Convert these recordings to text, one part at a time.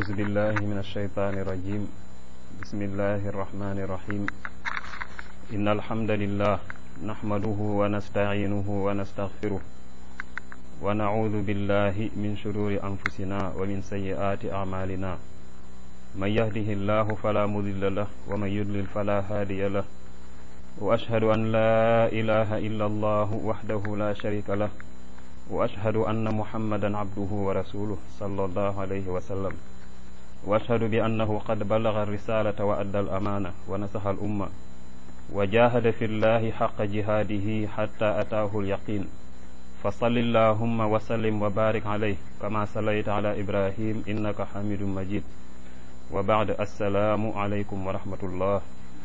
أعوذ بالله من الشيطان الرجيم بسم الله الرحمن الرحيم إن الحمد لله نحمده ونستعينه ونستغفره ونعوذ بالله من شرور أنفسنا ومن سيئات أعمالنا من يهده الله فلا مضل له ومن يضلل فلا هادي له وأشهد أن لا إله إلا الله وحده لا شريك له وأشهد أن محمدا عبده ورسوله صلى الله عليه وسلم وأشهد بأنه قد بلغ الرسالة وأدى الأمانة ونصح الأمة وجاهد في الله حق جهاده حتى أتاه اليقين فصل اللهم وسلم وبارك عليه كما صليت على إبراهيم إنك حميد مجيد وبعد السلام عليكم ورحمة الله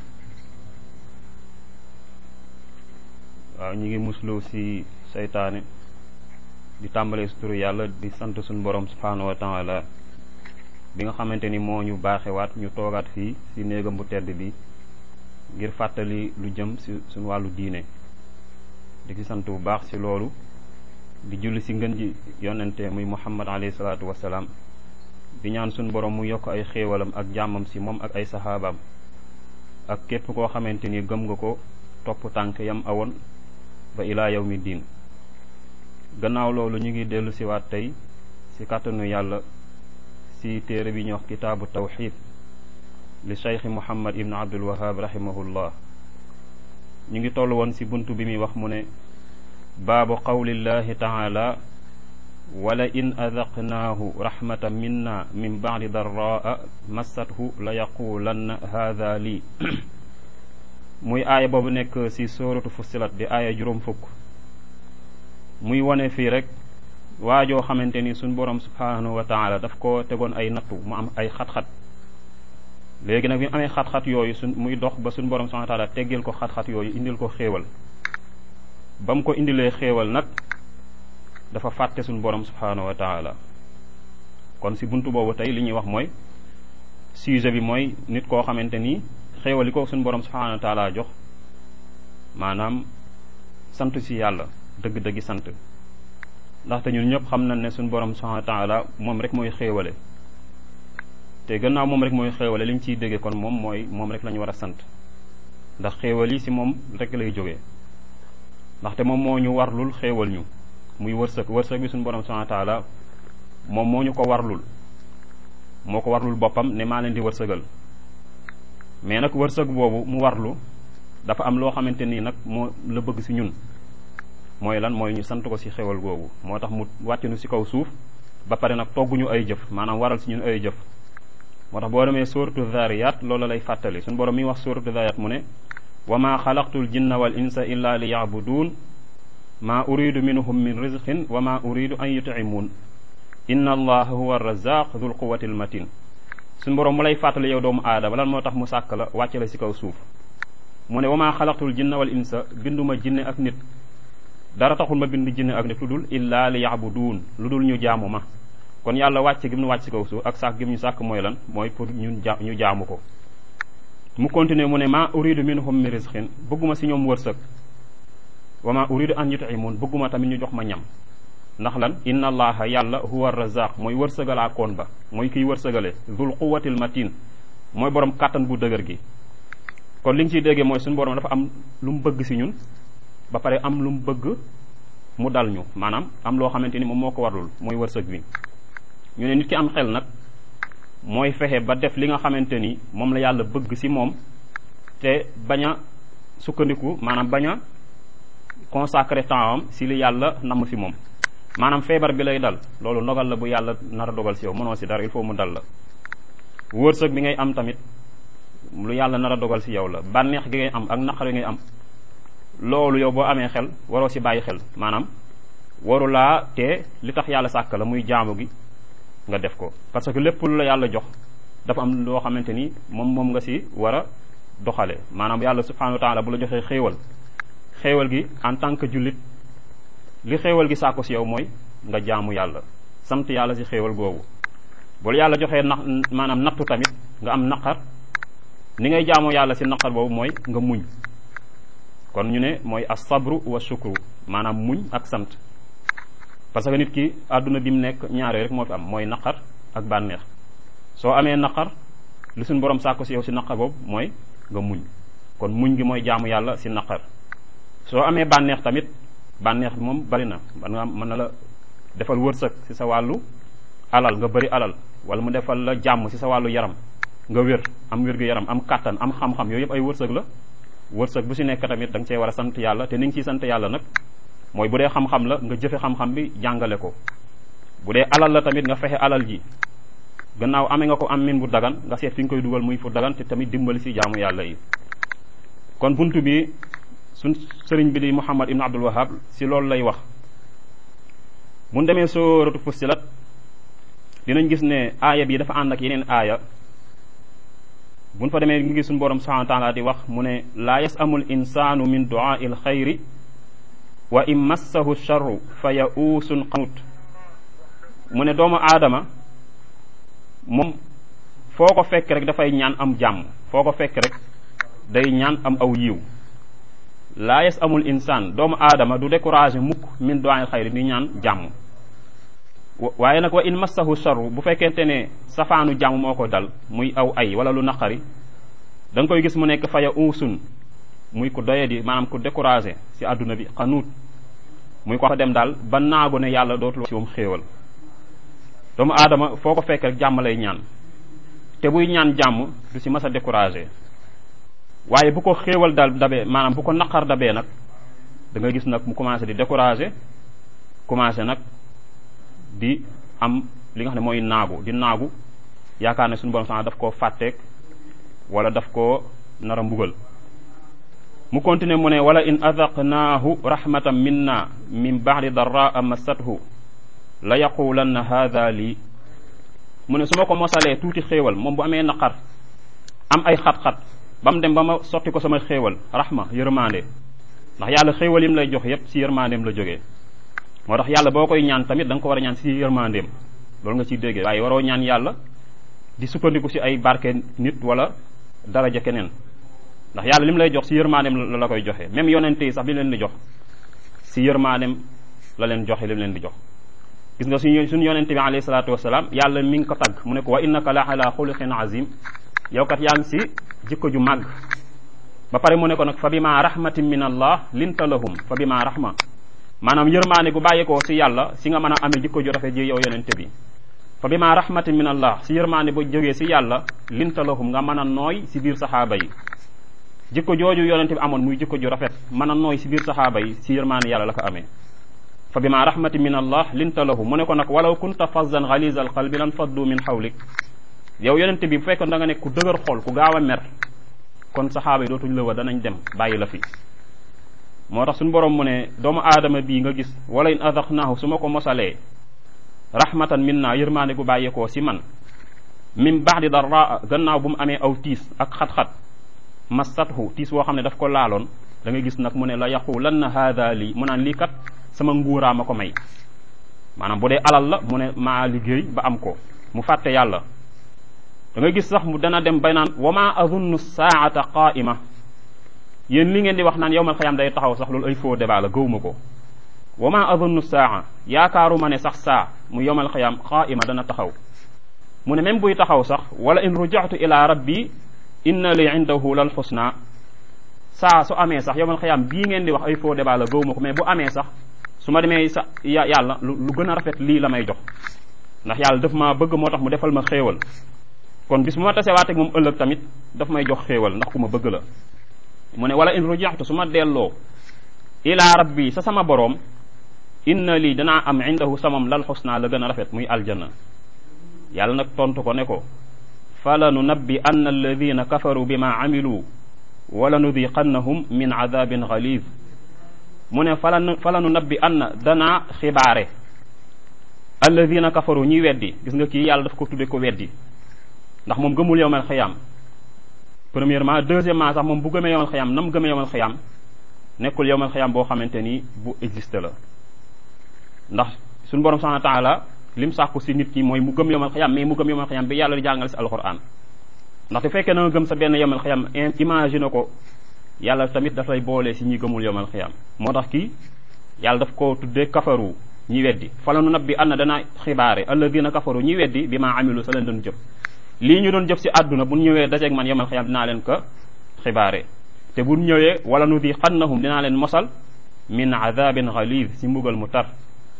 waaw ñu ngi muslu ci seytaane di tàmbalee si turu yàlla di sant suñu borom subhaanahu wa taala bi nga xamante ni moo ñu baaxewaat ñu toogaat fii ci néegam bu tedd bi ngir fàttali lu jëm ci suñu wàllu diine di ci sant bu baax ci loolu di julli ci ngën ji yonente muy muhammad alayhi salaatu wasalaam di ñaan suñu borom mu yokk ay xéewalam ak jàmmam ci moom ak ay saxaabaam ak képp koo xamante ni gëm nga ko topp tànk yam awoon ba ilaa yawmi diin gannaaw loolu ñu ngi dellu siwaat tey ci kàttanu yàlla ci téere bi ñuy wax kitaabu tawxid li cheikh muhammad ibn abdul wahab rahimahullah ñu ngi toll woon ci bunt bi muy wax mu ne baabu qawlillahi taala wala in adaqnaahu rahmatan minna min bacdi darraa massathu la yaqulanna haada lii muy aaya boobu nekk ci sóoratu fussilat di aaya juróom fukk muy wone fii rek waajoo xamante ni suñ borom subhanahu wa taala daf ko tegoon ay nattu mu am ay xat-xat léegi nag bi mu amee xat-xat yooyu suñ muy dox ba suñ borom subhanahu wa taala teggil ko xat-xat yooyu indil ko xéewal ba mu ko indilee xéewal nag dafa fàtte suñ borom subhanahu wa taala kon si buntu boobu tey li ñuy wax mooy sujet bi mooy nit koo xamante ni xéewal yi ko suñ borom subhanahu wa taala jox maanaam sant si yàlla dëgg-dëggi sant ndaxte ñun ñëpp xam nañ ne suñ borom subhanahu wa taala moom rek mooy xéewale te gannaaw moom rek mooy xéewale li ñu ciy déggee kon moom mooy moom rek la ñu war a sant ndax xéewal yi si moom rek lay jógee ndaxte moom moo ñu warlul xéewal ñu muy wërsëg wërsëg bi suñu borom subhanahu wa taala moom moo ñu ko warlul moo ko warlul boppam ne maa leen di wërsëgal mais nag wërsëg boobu mu warlu dafa am loo xamante nii nag moo la bëgg si ñun mooy lan mooy ñu sant ko si xéwal googu moo tax mu wàcc nu si kaw suuf ba pare nag togguñu ay jëf maanaam waral si ñun ay jëf moo tax boo demee suuratu zariyat loolu lay fàttali suñu borom mi wax suuratu zariyat mu ne wa ma xalaqtul jinna wal insa illa li yaabuduun maa uridu minhum min rizqin wa ma uridu an yut'imuun inna allaha huwa razaq dul quwati al matin suñu borom mu lay fàttali yow doomu aadama lan moo tax mu sàkk la wàcce la si kaw suuf mu ne wa maa xalaqtul jinna wal insa binduma jinne ak nit dara taxul ma bind jinne ak nit lu dul illaa li yaabuduun lu dul ñu jaamu ma kon yàlla wàcce gi mu wàcc si kaw suuf ak sàkk gi mu ñu sàkk mooy lan mooy pour ñun ja ñu jaamu ko mu continuer mu ne maa uridu minhum min rizqin bëgguma si ñoom wërsëg wa maa uridu an yut'imuun bëgguma tamit ñu jox ma ñam ndax lan inna allaha yàlla huwa razaq mooy wërsëgalaa koon ba mooy kiy wërsëgale zul quwatil matin mooy borom kàttan bu dëgër gi kon li nga ciy déggee mooy suñu borom dafa am lu mu bëgg si ñun ba pare am lu mu bëgg mu dal ñu maanaam am loo xamante ni moom moo ko warlul mooy wërsëg bi ñu ne nit ki am xel nag mooy fexe ba def li nga xamante ni moom la yàlla bëgg si moom te bañ a sukkandiku maanaam bañ a consacré temps am si li yàlla namm si moom maanaam feebar bi lay dal loolu ndogal la bu yàlla nar a dogal si yow mënoo si dara il faut mu dal la wërsëg bi ngay am tamit lu yàlla nar a dogal si yow la bànneex gi ngay am ak naqar yi ngay am loolu yow boo amee xel waroo si bàyyi xel maanaam waru laa te li tax yàlla sàkk la muy jaamu gi nga def ko parce que lépp lu la yàlla jox dafa am loo xamante ni moom moom nga si war a doxale maanaam yàlla subhanahu wa taala bu la joxee xéewal xéewal gi en tant que jullit li xéewal gi sàkko si yow mooy nga jaamu yàlla sant yàlla si xéewal googu bu la yàlla joxee nax maanaam nattu tamit nga am naqar ni ngay jaamoo yàlla si naqar boobu mooy nga muñ kon ñu ne mooy as sabru wa shukru maanaam muñ ak sant parce que nit ki àdduna bi mu nekk ñaare rek moo fi am mooy naqar ak bànneex soo amee naqar li suñ borom sàkku si yow si naqar boobu mooy nga muñ kon muñ gi mooy jaamu yàlla si naqar soo amee bànneex tamit bànneex bi moom bari na man nga mën na la defal wërsëg si sa wàllu alal nga bëri alal wala mu defal la jàmm si sa wàllu yaram nga wér am wér gu yaram am kàttan am xam-xam yooyu yëpp ay wërsëg la wërsëg bu si nekk tamit da nga cee war a sant yàlla te ni nga ciy sant yàlla nag mooy bu dee xam-xam la nga jëfe xam-xam bi jàngale ko bu dee alal la tamit nga fexe alal ji gannaaw amee nga ko am min bu dagan nga seet fi nga koy dugal muy fu dagan te tamit dimbali si jaamu yàlla yi kon buntu bi suñ sëriñ bi di Muhammad ibn Abdul Wahab si loolu lay wax buñ demee sóoratu Fussilat dinañ gis ne aaya bi dafa ànd ak yeneen aaya buñ fa demee ngi gis suñu borom subhanahu wa taala di wax mu ne laa yasamul insaanu min duaai l xayri wa in massahu charru fa yauusun qanut mu ne doomu aadama moom foo ko fekk rek dafay ñaan am jàmm foo ko fekk rek day ñaan am aw yiw laa yes amul insaan doomu aadama du découragé mukk min duaay xayri di ñaan jàmm waaye nag wa in massahu charru bu fekkente ne safaanu jàmm moo ko dal muy aw ay wala lu naqari da nga koy gis mu nekk faya uusun muy ku doye di maanaam ku découragé si àdduna bi xanuut muy ko fa dem daal ba naago ne yàlla dootul si moom xéewal doomu aadama foo ko fekk rek jàmm lay ñaan te buy ñaan jàmm du si mas a découragé waaye bu ko xéewal dal dabee maanaam bu ko naqar dabee nag da nga gis nag mu commencé di découragé commencé nag di am li nga xam ne mooy naagu di naagu yaakaar ne suñu borom sax daf koo fàtteeg wala daf koo nar a mbugal mu continuer mu ne wala in adaqnaahu rahmatan minna min ba'di darraa massathu la yaqulanna hadha lii mu ne su ma ko mosalee tuuti xéewal moom bu amee naqar am ay xat-xat ba mu dem ba ma sotti ko sama xéewal rahma yërmande ndax yàlla xéewal yim lay jox yépp si yërmandeem la jógee moo tax yàlla boo koy ñaan tamit da nga ko war a ñaan si yërmandeem loolu nga ciy déggee waaye waroo ñaan yàlla di sukkandiku si ay barke nit wala daraja keneen ndax yàlla lim lay jox si yërmandeem la la koy joxe même yonente yi sax bi leen di jox si yërmandeem la leen joxe lim leen di jox gis nga suñu suñu yonente bi alayhi salaatu wasalaam yàlla mi ngi ko tagg mu ne ko wa innaka la ala xuluqin azim yow kat yaa ngi si jikko ju màgg ba pare mu ne ko nag fa bima rahmatin min allah linta lahum fa bima rahma maanaam yërmaane gu bàyyeekoo si yàlla si nga mën a amee jikko ju rafet ji yow yonente bi fa bima rahmatin min allah si yërmaane bu jógee si yàlla linta lahum nga mën a nooy si biir saxaaba yi jikko jooju yonente bi amoon muy jikko ju rafet mën a nooy si biir saxaaba yi si yërmaane yàlla la ko amee fa bima rahmatin min allah linta lahum mu ne ko nag walaw kunta fazzan ghaliza al qalbi lan faddu min hawlik yow yonente bi bu fekkoon da nga nekk ku dëgër xol ku gaaw a mer kon saxaaba yi dootuñ la wa danañ dem bàyyi la fi moo tax suñu borom mu ne doomu aadama bii nga gis wala in adaqnaahu su ma ko mosalee rahmatan minna yërmaande gu bàyyeekoo si man min ba'di darraa gannaaw bu mu amee aw tiis ak xat-xat massathu tiis woo xam ne daf ko laaloon da nga gis nag mu ne la yaqulanna haada lii mu naan lii kat sama nguuraa ma ko may maanaam bu dee alal la mu ne maa liggéey ba am ko mu fàtte yàlla da nga gis sax mu dana dem bay naan wa ma adunnu saata qaa'ima yéen li ngeen di wax naan yowmal xiyaam day taxaw sax loolu ay faux débat la gëwma ko wa ma adunnu saa yaakaaruma ne sax saa mu yowmal xiyaam qaa'ima dana taxaw mu ne même buy taxaw sax wala in ruja'tu ila rabbi inna li indahu lal xusna saa su amee sax yowmal xiyaam bii ngeen di wax ay faux débat la gëwma ko mais bu amee sax su ma demee sa yàlla lu gën a rafet lii la may jox ndax yàlla daf ma bëgg moo tax mu defal ma xéewal kon bis bu ma tasewaateg moom ëllëg tamit daf may jox xéewal ndax ku ma bëgg la mu ne wala in rujaxtu su ma delloo ilaa rabbi sa sama boroom inna lii danaa am indahu samam lal xusna la gën a rafet muy aljanna yàlla nag tontu ko ne ko fala nunabbi anna alladina kafaru bima amilu wala nudiqannahum min adabin ghalid mu ne fala fala nunabbi anna danaa xibaare alladina kafaru ñuy weddi gis nga kii yàlla daf ko tudde ko weddi ndax moom gëmul yowmal xiyaam premièrement deuxièmement sax moom bu gëmee yowmal xiyaam nam gëmee yowmal xiyaam nekkul yowmal xiyaam boo xamante ni bu existe la ndax suñu borom subhanahu wa taala lim sàkku si nit ki mooy mu gëm yowmal xiyaam mais mu gëm yowmal xiyaam bi yàlla di jàngale si alquran ndaxte fekkee na nga gëm sa benn yowmal xiyaam imagine ko yàlla tamit daf lay boole si ñi gëmul yowmal xiyaam moo tax kii yàlla daf ko tuddee kafaru ñi weddi fala nu nabbi anna dana xibaare alladina kafaru ñi weddi bi maa amilu sa leen doon jëf lii ñu doon jëf si àdduna bu ñëwee dajeeg man yomal xiyam dinaa leen ko xibaare te bu ñëwee wala nu di xannahum dinaa leen mosal min adabin ghalid si mbugal mu tar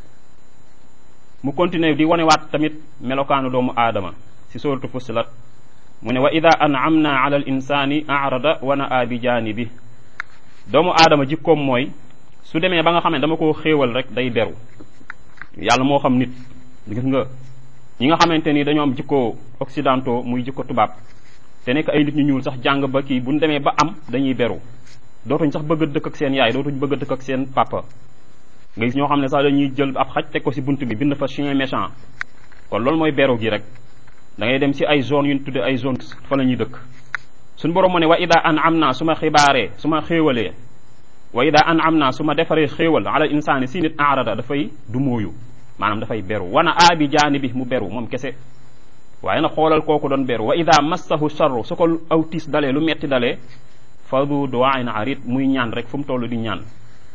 mu continuer di wanewaat tamit melokaanu doomu aadama si suratu fussilat mu ne wa ida an'amna ala al insani arada wa naa bi janibi doomu aadama jikkoom mooy su demee ba nga xam ne dama koo xéewal rek day beru yàlla moo xam nit gis nga ñi nga xamante ni dañoo am jikko occidentaux muy jikko tubaab te nekk ay nit ñu ñuul sax jàng ba kii bu ñu demee ba am dañuy beru dootuñ sax bëgg a dëkk ak seen yaay dootuñ bëgg a dëkk ak seen papa nga gis ñoo xam ne sax dañuy jël ab xaj teg ko si bunt bi bind fa chien méchant kon loolu mooy beru gi rek da ngay dem si ay zone yu ñu tudde ay zone fa la ñuy dëkk suñ borom mu ne wa ida an am naa su ma xibaaree su ma xéewalee wa ida an am naa su ma defaree xéewal ala insaani si nit aarada dafay du mooyu maanaam dafay beru wana aabi jaani bi mu beru moom kese waaye nag xoolal kooku doon beru wa ida massahu charru su ko aw tiis dalee lu metti dalee fa du duwaain arid muy ñaan rek fu mu toll di ñaan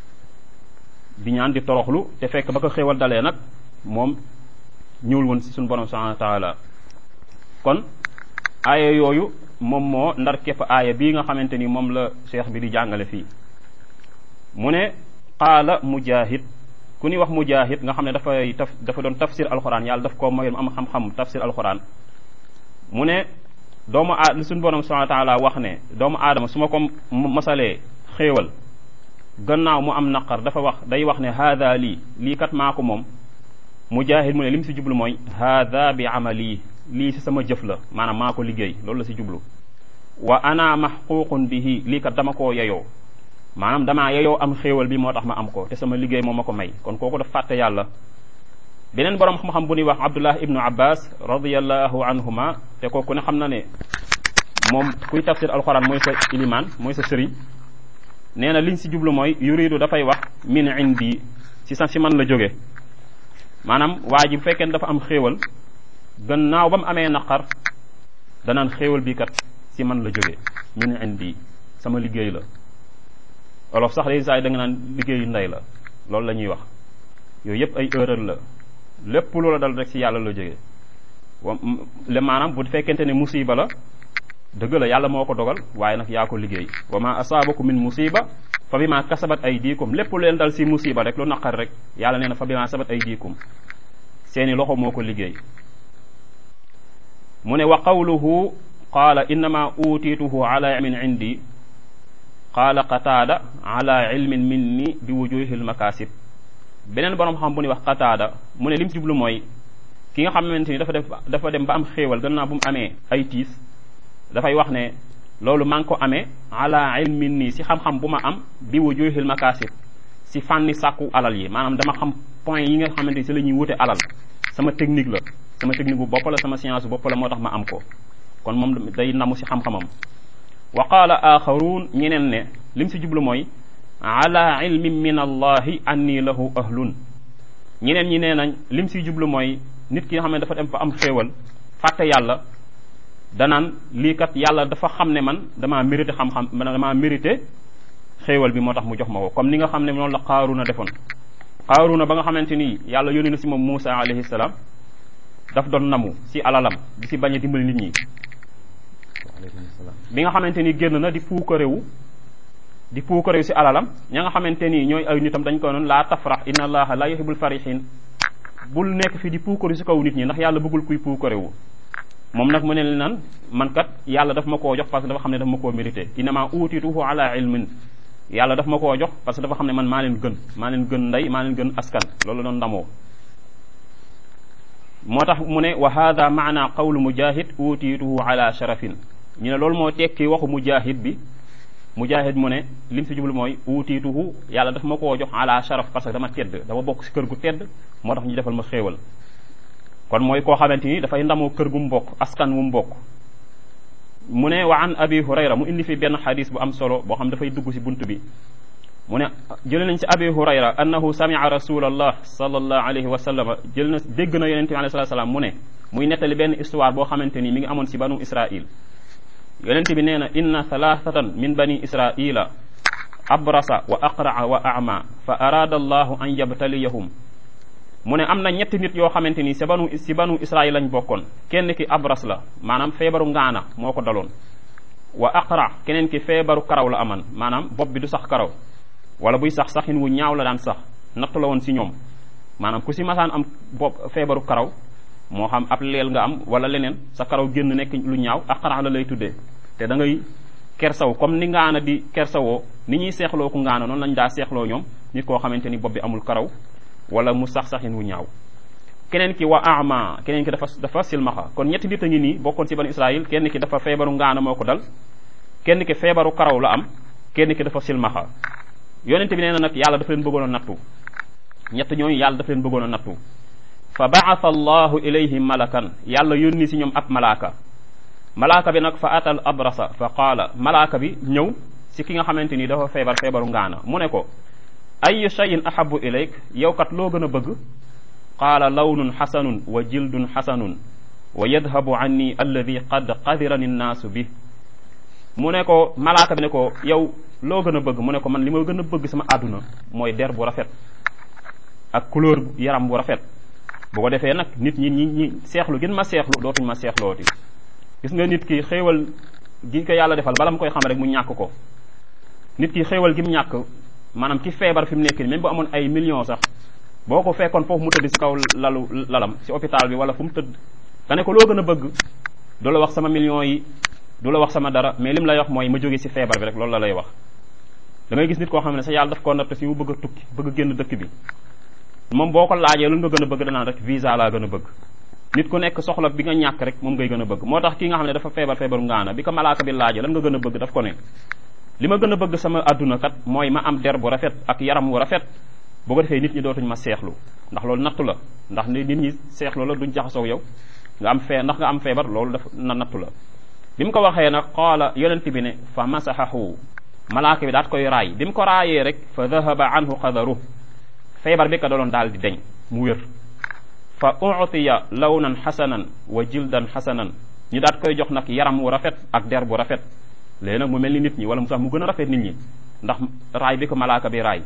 di ñaan di toroxlu te fekk ba ko xéewal dalee nag moom ñëwul woon si suñu borom subhanahu wa taala kon aaya yooyu moom moo ndar képp aaya bii nga xamante ni moom la cheikh bi di jàngale fii mu ne qaala mujahid ku ni wax mujahid nga xam ne dafay taf dafa doon tafsir alquran yàlla daf koo mayoon am xam-xam tafsir alquran mu ne doomu a li suñu borom subhanahu wa taala wax ne doomu aadama su ma ko masalee xéewal gannaaw mu am naqar dafa wax day wax ne haada lii lii kat maa ko moom mujahid mu ne li mu si jublu mooy haada bi amali lii si sama jëf la maanaam maa ko liggéey loolu la si jublu wa ana mahququn bihi lii kat dama koo yeyoo maanaam damaa yeyoo am xéewal bi moo tax ma am ko te sama liggéey moo ma ko may kon kooku daf fàtte yàlla beneen borom xam-xam bu ñuy wax abdullah ibnu abbas radiallahu anhuma te kooku ne xam na ne moom kuy tafsir alxuraan mooy sa ilimaan mooy sa sëriñ nee na liñ si jublu mooy yuridu dafay wax min indi si sa si man la jóge maanaam waa ji bu fekkee ne dafa am xéewal gannaaw ba mu amee naqar danaan xéewal bi kat si man la jóge min indi sama liggéey la olof sax day saay da nga naan liggéeyu ndey la loolu la ñuy wax yooyu yëpp ay erreur la lépp loola dal rek si yàlla la jóge wa le maanaam bu fekkente ne musiba la dëgg la yàlla moo ko dogal waaye nag yaa ko liggéey wa ma asaabakum min musiba fa bi ma kasabat ay diikum lépp leen dal si musiba rek lu naqar rek yàlla nee na fa bi ma sabat ay diikum seeni loxo moo ko liggéey mu ne wa qawluhu qaala innama utiituhu ala ilmin indi qaala qataada ala ilmin minni bi wujuhi lmakasib beneen borom xam bu ñuy wax qataada mu ne lim jublu mooy ki nga xamante ni dafa def dafa dem ba am xéewal gannaaw bu mu amee ay tiis dafay wax ne loolu maa ngi ko amee ala ilmin nii si xam-xam bu ma am bi wujuhil makasib si fànni sàkku alal yi maanaam dama xam point yi nga xamante ni si la ñuy wute alal sama technique la sama technique bu bopp la sama science bu bopp la moo tax ma am ko kon moom day namu si xam-xamam wa qaala axaruun ñeneen ne lim si jublu mooy ala ilmin min allahi anni lahu ahlun ñeneen ñi nee nañ lim si jublu mooy nit ki nga xam ne dafa dem fa am xéewal fàtte yàlla danaan lii kat yàlla dafa xam ne man damaa mérité xam-xam damaa mérité xéewal bi moo tax mu jox ma ko comme ni nga xam ne noonu la qaaruna defoon qaaruna ba nga xamante ni yàlla yónni na si moom Muusa alayhi salaam daf doon namu si alalam di si bañ a dimbali nit ñi bi nga xamante ni génn na di puukarewu di puukarewu si alalam ña nga xamante ni ñooy ay nitam dañ ko noonu laa tafrax inna allaha la yuhibbul farihin bul nekk fi di puukarewu si kaw nit ñi ndax yàlla bëggul kuy puukarewu moom nag mu ne nan man kat yàlla daf ma koo jox parce que dafa xam ne daf ma koo mérité innama utituhu ala ilmin yàlla daf ma koo jox parce que dafa xam ne man maa leen gën maa leen gën ndey maa leen gën askan loolu doon ndamoo moo tax mu ne wa hada maana qawlu mujahid utituhu ala sharafin ñu ne loolu moo tekki waxu mujahid bi mujahid mu ne lim si jublu mooy utituhu yàlla daf ma koo jox ala sharaf parce que dama tedd dama bokk si kër gu tedd moo tax ñu defal ma xéewal kon mooy koo xamante ni dafay ndamoo kër gu mu bokk askan wu mu bokk mu ne wa an abi hurayra mu indi fi benn xadis bu am solo boo xam dafay dugg si bunt bi mu ne jël nañ si abi hurayra annahu samia rasulallah sallallahu alayhi wa sallam jël na dégg na yonente bi alayhi salatu salaam mu ne muy nettali benn histoire boo xamante ni mi ngi amoon si banu israil yonente bi nee na inna thalathatan min bani israila abrasa wa aqraa wa ama fa arada allahu an yabtaliyahum mu ne am na ñetti nit yoo xamante ni si banu si banu Israël lañ bokkoon kenn ki abras la maanaam feebaru ngaana moo ko daloon wa aqra keneen ki feebaru karaw la aman maanaam bopp bi du sax karaw wala buy sax saxin wu ñaaw la daan sax natt la woon si ñoom maanaam ku si masaan am bopp feebaru karaw moo xam ab leel nga am wala leneen sa karaw génn nekk lu ñaaw aqra la lay tuddee te da ngay kersaw comme ni ngaana di kersawoo ni ñuy seexloo ku ngaana noonu lañ daa seexloo ñoom nit koo xamante ni bopp bi amul karaw wala mu sax saxin wu ñaaw keneen ki wa ama keneen ki dafa dafa silmaxa kon ñetti nit a ngi nii bokkoon ci banu Israël kenn ki dafa feebaru ngaana moo ko dal kenn ki feebaru karaw la am kenn ki dafa silmaxa yonente bi nee na nag yàlla dafa leen bëggoon a nattu ñett ñooñu yàlla dafa leen bëggoon a nattu fa baatha allahu ilayhim malakan yàlla yónni si ñoom ab malaaka malaaka bi nag fa atal abrasa fa qaala malaaka bi ñëw si ki nga xamante ni dafa feebar feebaru ngaana mu ne ko ayu shayin ahabu ilayk yow kat loo gën a bëgg qaala lawnun xasanun wa jildun xasanun wa yadhabu anni alladi qad qadirani nnaasu bi mu ne ko malaaka bi ne ko yow loo gën a bëgg mu ne ko man li ma gën a bëgg sama àdduna mooy der bu rafet ak couleur yaram bu rafet bu ko defee nag nit ñi ñi ñi seexlu gën ma seexlu dootuñ ma seexlooti gis nga nit ki xéewal gi ko yàlla defal bala mu koy xam rek mu ñàkk ko nit ki xéewal gi mu ñàkk maanaam ki feebar fi mu nekk nii même bu amoon ay millions sax boo ko fekkoon foofu mu tëdd si kaw lalu lalam si hôpital bi wala fu mu tëdd nga ne ko loo gën a bëgg du la wax sama millions yi du la wax sama dara mais lim lay wax mooy ma jóge si feebar bi rek loolu la lay wax da ngay gis nit koo xam ne sa yàlla daf koo natt si mu bëgg a tukki bëgg a génn dëkk bi moom boo ko laajee lu nga gën a bëgg danaan rek visa laa gën a bëgg nit ku nekk soxla bi nga ñàkk rek moom ngay gën a bëgg moo tax ki nga xam ne dafa feebar feebaru ngaana bi ko malaaka bi laajee lan nga gën a bëgg daf ko ne li ma gën a bëgg sama adduna kat mooy ma am der bu rafet ak yaram wu rafet bu ko defee nit ñi dootuñ ma seexlu ndax loolu nattu la ndax nit ñi seexlu la duñ jaxasoo yow nga am fee ndax nga am feebar loolu daf na nattu la bi mu ko waxee nag qaala yonent bi ne fa masaxahu malaaka bi daat koy raay bi mu ko raayee rek fa dahaba anhu qadaru feebar bi ka daloon daal di deñ mu wér fa utiya lawnan xasanan wa jildan xasanan ñu daat koy jox nag yaram wu rafet ak der bu rafet léegi nag mu mel ni nit ñi wala mu sax mu gën a rafet nit ñi ndax raay bi ko malaaka bi raay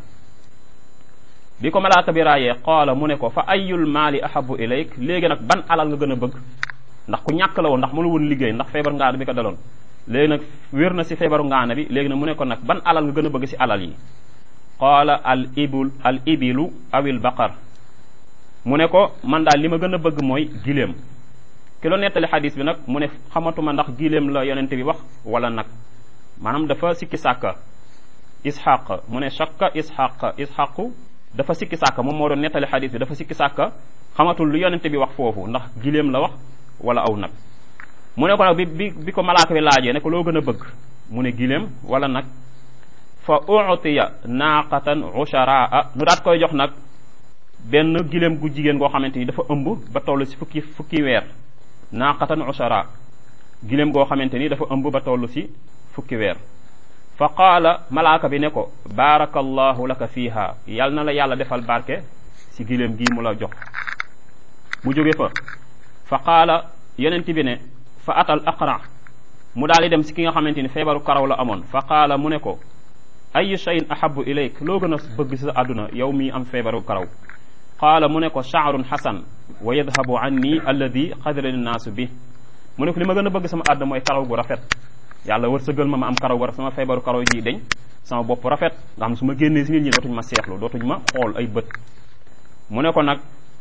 bi ko malaaka bi raayee qaala mu ne ko fa ayul maali ahabu ilayk léegi nag ban alal nga gën a bëgg ndax ku ñàkk la woon ndax mënu woon liggéey ndax feebar ngaana bi ko daloon léegi nag wér na si feebaru ngaana bi léegi nag mu ne ko nag ban alal nga gën a bëgg si alal yi qaala al ibul al ibilu awil baqar mu ne ko man daal li ma gën a bëgg mooy giléem ki loo nettali xadis bi nag mu ne xamatuma ndax giléem la yonente bi wax wala nag maanaam dafa sikki sàkka ishaq mu ne shakka ishaq ishaqu dafa sikki sàkka moom moo doon nettali xadis bi dafa sikki sàkka xamatul lu yonente bi wax foofu ndax giléem la wax wala aw nag mu ne ko nag bi bi bi ko malaaka bi laajee ne ko loo gën a bëgg mu ne giléem wala nag fa utiya naaqatan usharaa nu daat koy jox nag benn giléem gu jigéen goo xamante ni dafa ëmb ba toll si fukki fukki weer naaqatan ushara giléem goo xamante ni dafa ëmb ba toll si fukki weer fa qaala malaaka bi ne ko baarakallahu laka fiiha yal na la yàlla defal barke si giléem gii mu la jox mu jóge fa fa qaala yonent bi ne fa atal aqra mu daal di dem si ki nga xamante ni feebaru karaw la amoon fa qaala mu ne ko ayu shayin ahabu ilayk loo gën a bëgg si sa àdduna yow mii am feebaru karaw qaala mu ne ko shaarun xasan wa yadhabu anni alladi qadirani naasu bi mu ne ko li ma gën a bëgg sama àdduna mooy karaw gu rafet yàlla wërsëgal ma ma am karaw gu rafet sama feebaru karaw yi deñ sama bopp rafet nga xam ne su ma génnee si nit ñi dootuñ ma seexlu dootuñ ma xool ay bët mu ne ko nag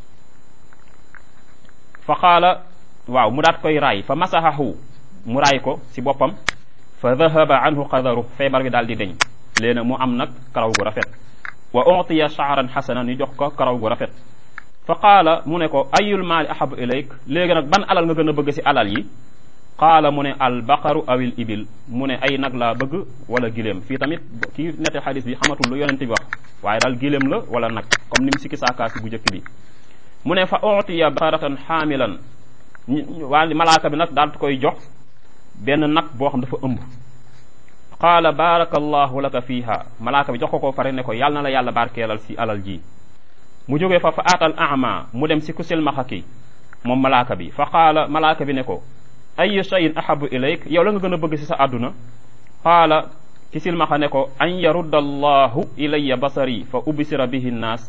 fa qaala waaw mu daat koy raay fa masahahu mu raay ko si boppam fa dahaba anhu qadaru feebar bi daal di deñ léegi nag mu am nag karaw gu rafet wa utiya shaaran xasanan ñu jox ko karaw gu rafet fa qaala mu ne ko ayul maali ahabu ilayk léegi nag ban alal nga gën a bëgg si alal yi qaala mu ne al baqaru awil ibil mu ne ay nag laa bëgg wala giléem fii tamit kii nette xadis bi xamatul lu yonente bi wax waaye daal giléem la wala nag comme ni mu sikki saakaasi bu njëkk bi mu ne fa utiya baqaratan xaamilan waa malaaka bi nag daal di koy jox benn nag boo xam dafa ëmb qaala baarakallahu laka fiiha malaaka bi jox ko ko pare ne ko yàlla na la yàlla barkeelal si alal ji mu jógee fa fa aatal ama mu dem si ku silmaxa ki moom malaaka bi fa qaala malaaka bi ne ko ayu shayin ahabu ilayk yow la nga gën a bëgg si sa àdduna qaala ki silmaxa ne ko an yarudda allahu ilayya basari fa ubsira bihi nnaas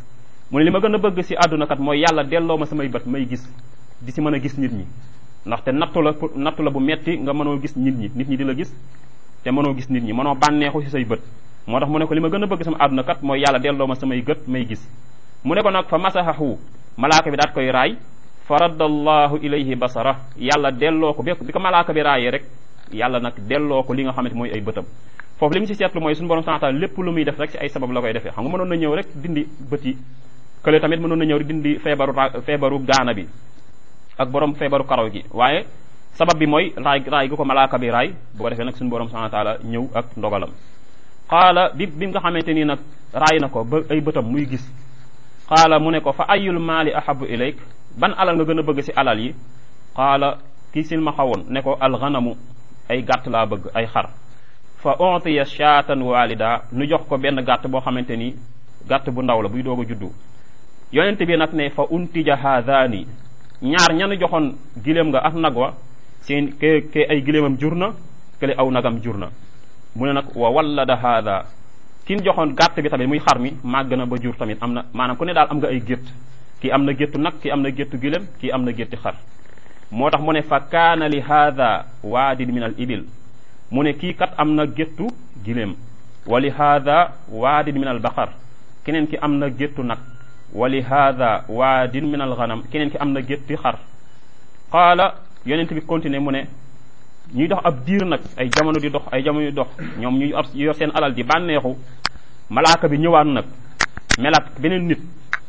mu ne li ma gën a bëgg si àdduna kat mooy yàlla delloo ma samay bët may gis di si mën a gis nit ñi ndaxte nattu la nattu la bu metti nga mënoo gis nit ñi nit ñi di la gis te mënoo gis nit ñi mënoo bànneexu si say bët moo tax mu ne ko li ma gën a bëgg sama àdduna kat mooy yàlla delloo ma samay gët may gis mu ne ko nag fa masahahu malaaka bi daat koy raay fa raddallahu ilayhi basara yàlla delloo ko bi bi ko malaaka bi raayee rek yàlla nag delloo ko li nga xamante mooy ay bëtam foofu li mu si seetlu mooy suñu borom subhanahu wa ta'ala lépp lu muy def rek si ay sabab la koy defee xam nga mënoon na ñëw rek dindi bët yi kële tamit mënoon na ñëw rek dindi feebaru feebaru gaana bi ak borom feebaru karaw gi waaye sabab bi mooy raay raay gi ko malaaka bi raay bu ko defee nag suñu borom subhanahu wa ta'ala ñëw ak ndogalam xaala bi bi nga xamante ni nag raay na ko ba ay bëtam muy gis xaala mu ne ko fa ayul maali ahabu ilayk ban alal nga gën a bëgg si alal yi xaala kii sin ma xawoon ne ko alxanamu ay gàtt laa bëgg ay xar fa ontiya shaatan walida nu jox ko benn gàtt boo xamante ni gàtt bu ndaw la buy doog a juddu yonent bi nag ne fa untija haadaani ñaar ñanu joxoon giléem nga ak nag wa seen ke ke ay giléemam jur na kële aw nagam jur na mu ne nag wa wallada haada kin joxoon gàtt bi tamit muy xar mi màgg na ba jur tamit am na maanaam ku ne daal am nga ay gétt kii am na géttu nag kii am na géttu giléem kii am na gétti xar moo tax mu ne fa kaana li haada waadin min al ibil mu ne kii kat am na géttu giléem wa li haada waadin min al baqar keneen ki am na géttu nag wa li haada waadin min al ganam keneen ki am na gétti xar qaala yonent bi continué mu ne ñuy dox ab diir nag ay jamono di dox ay jamono di dox ñoom ñuy ab yor seen alal di bànneexu malaaka bi ñëwaat nag melat beneen nit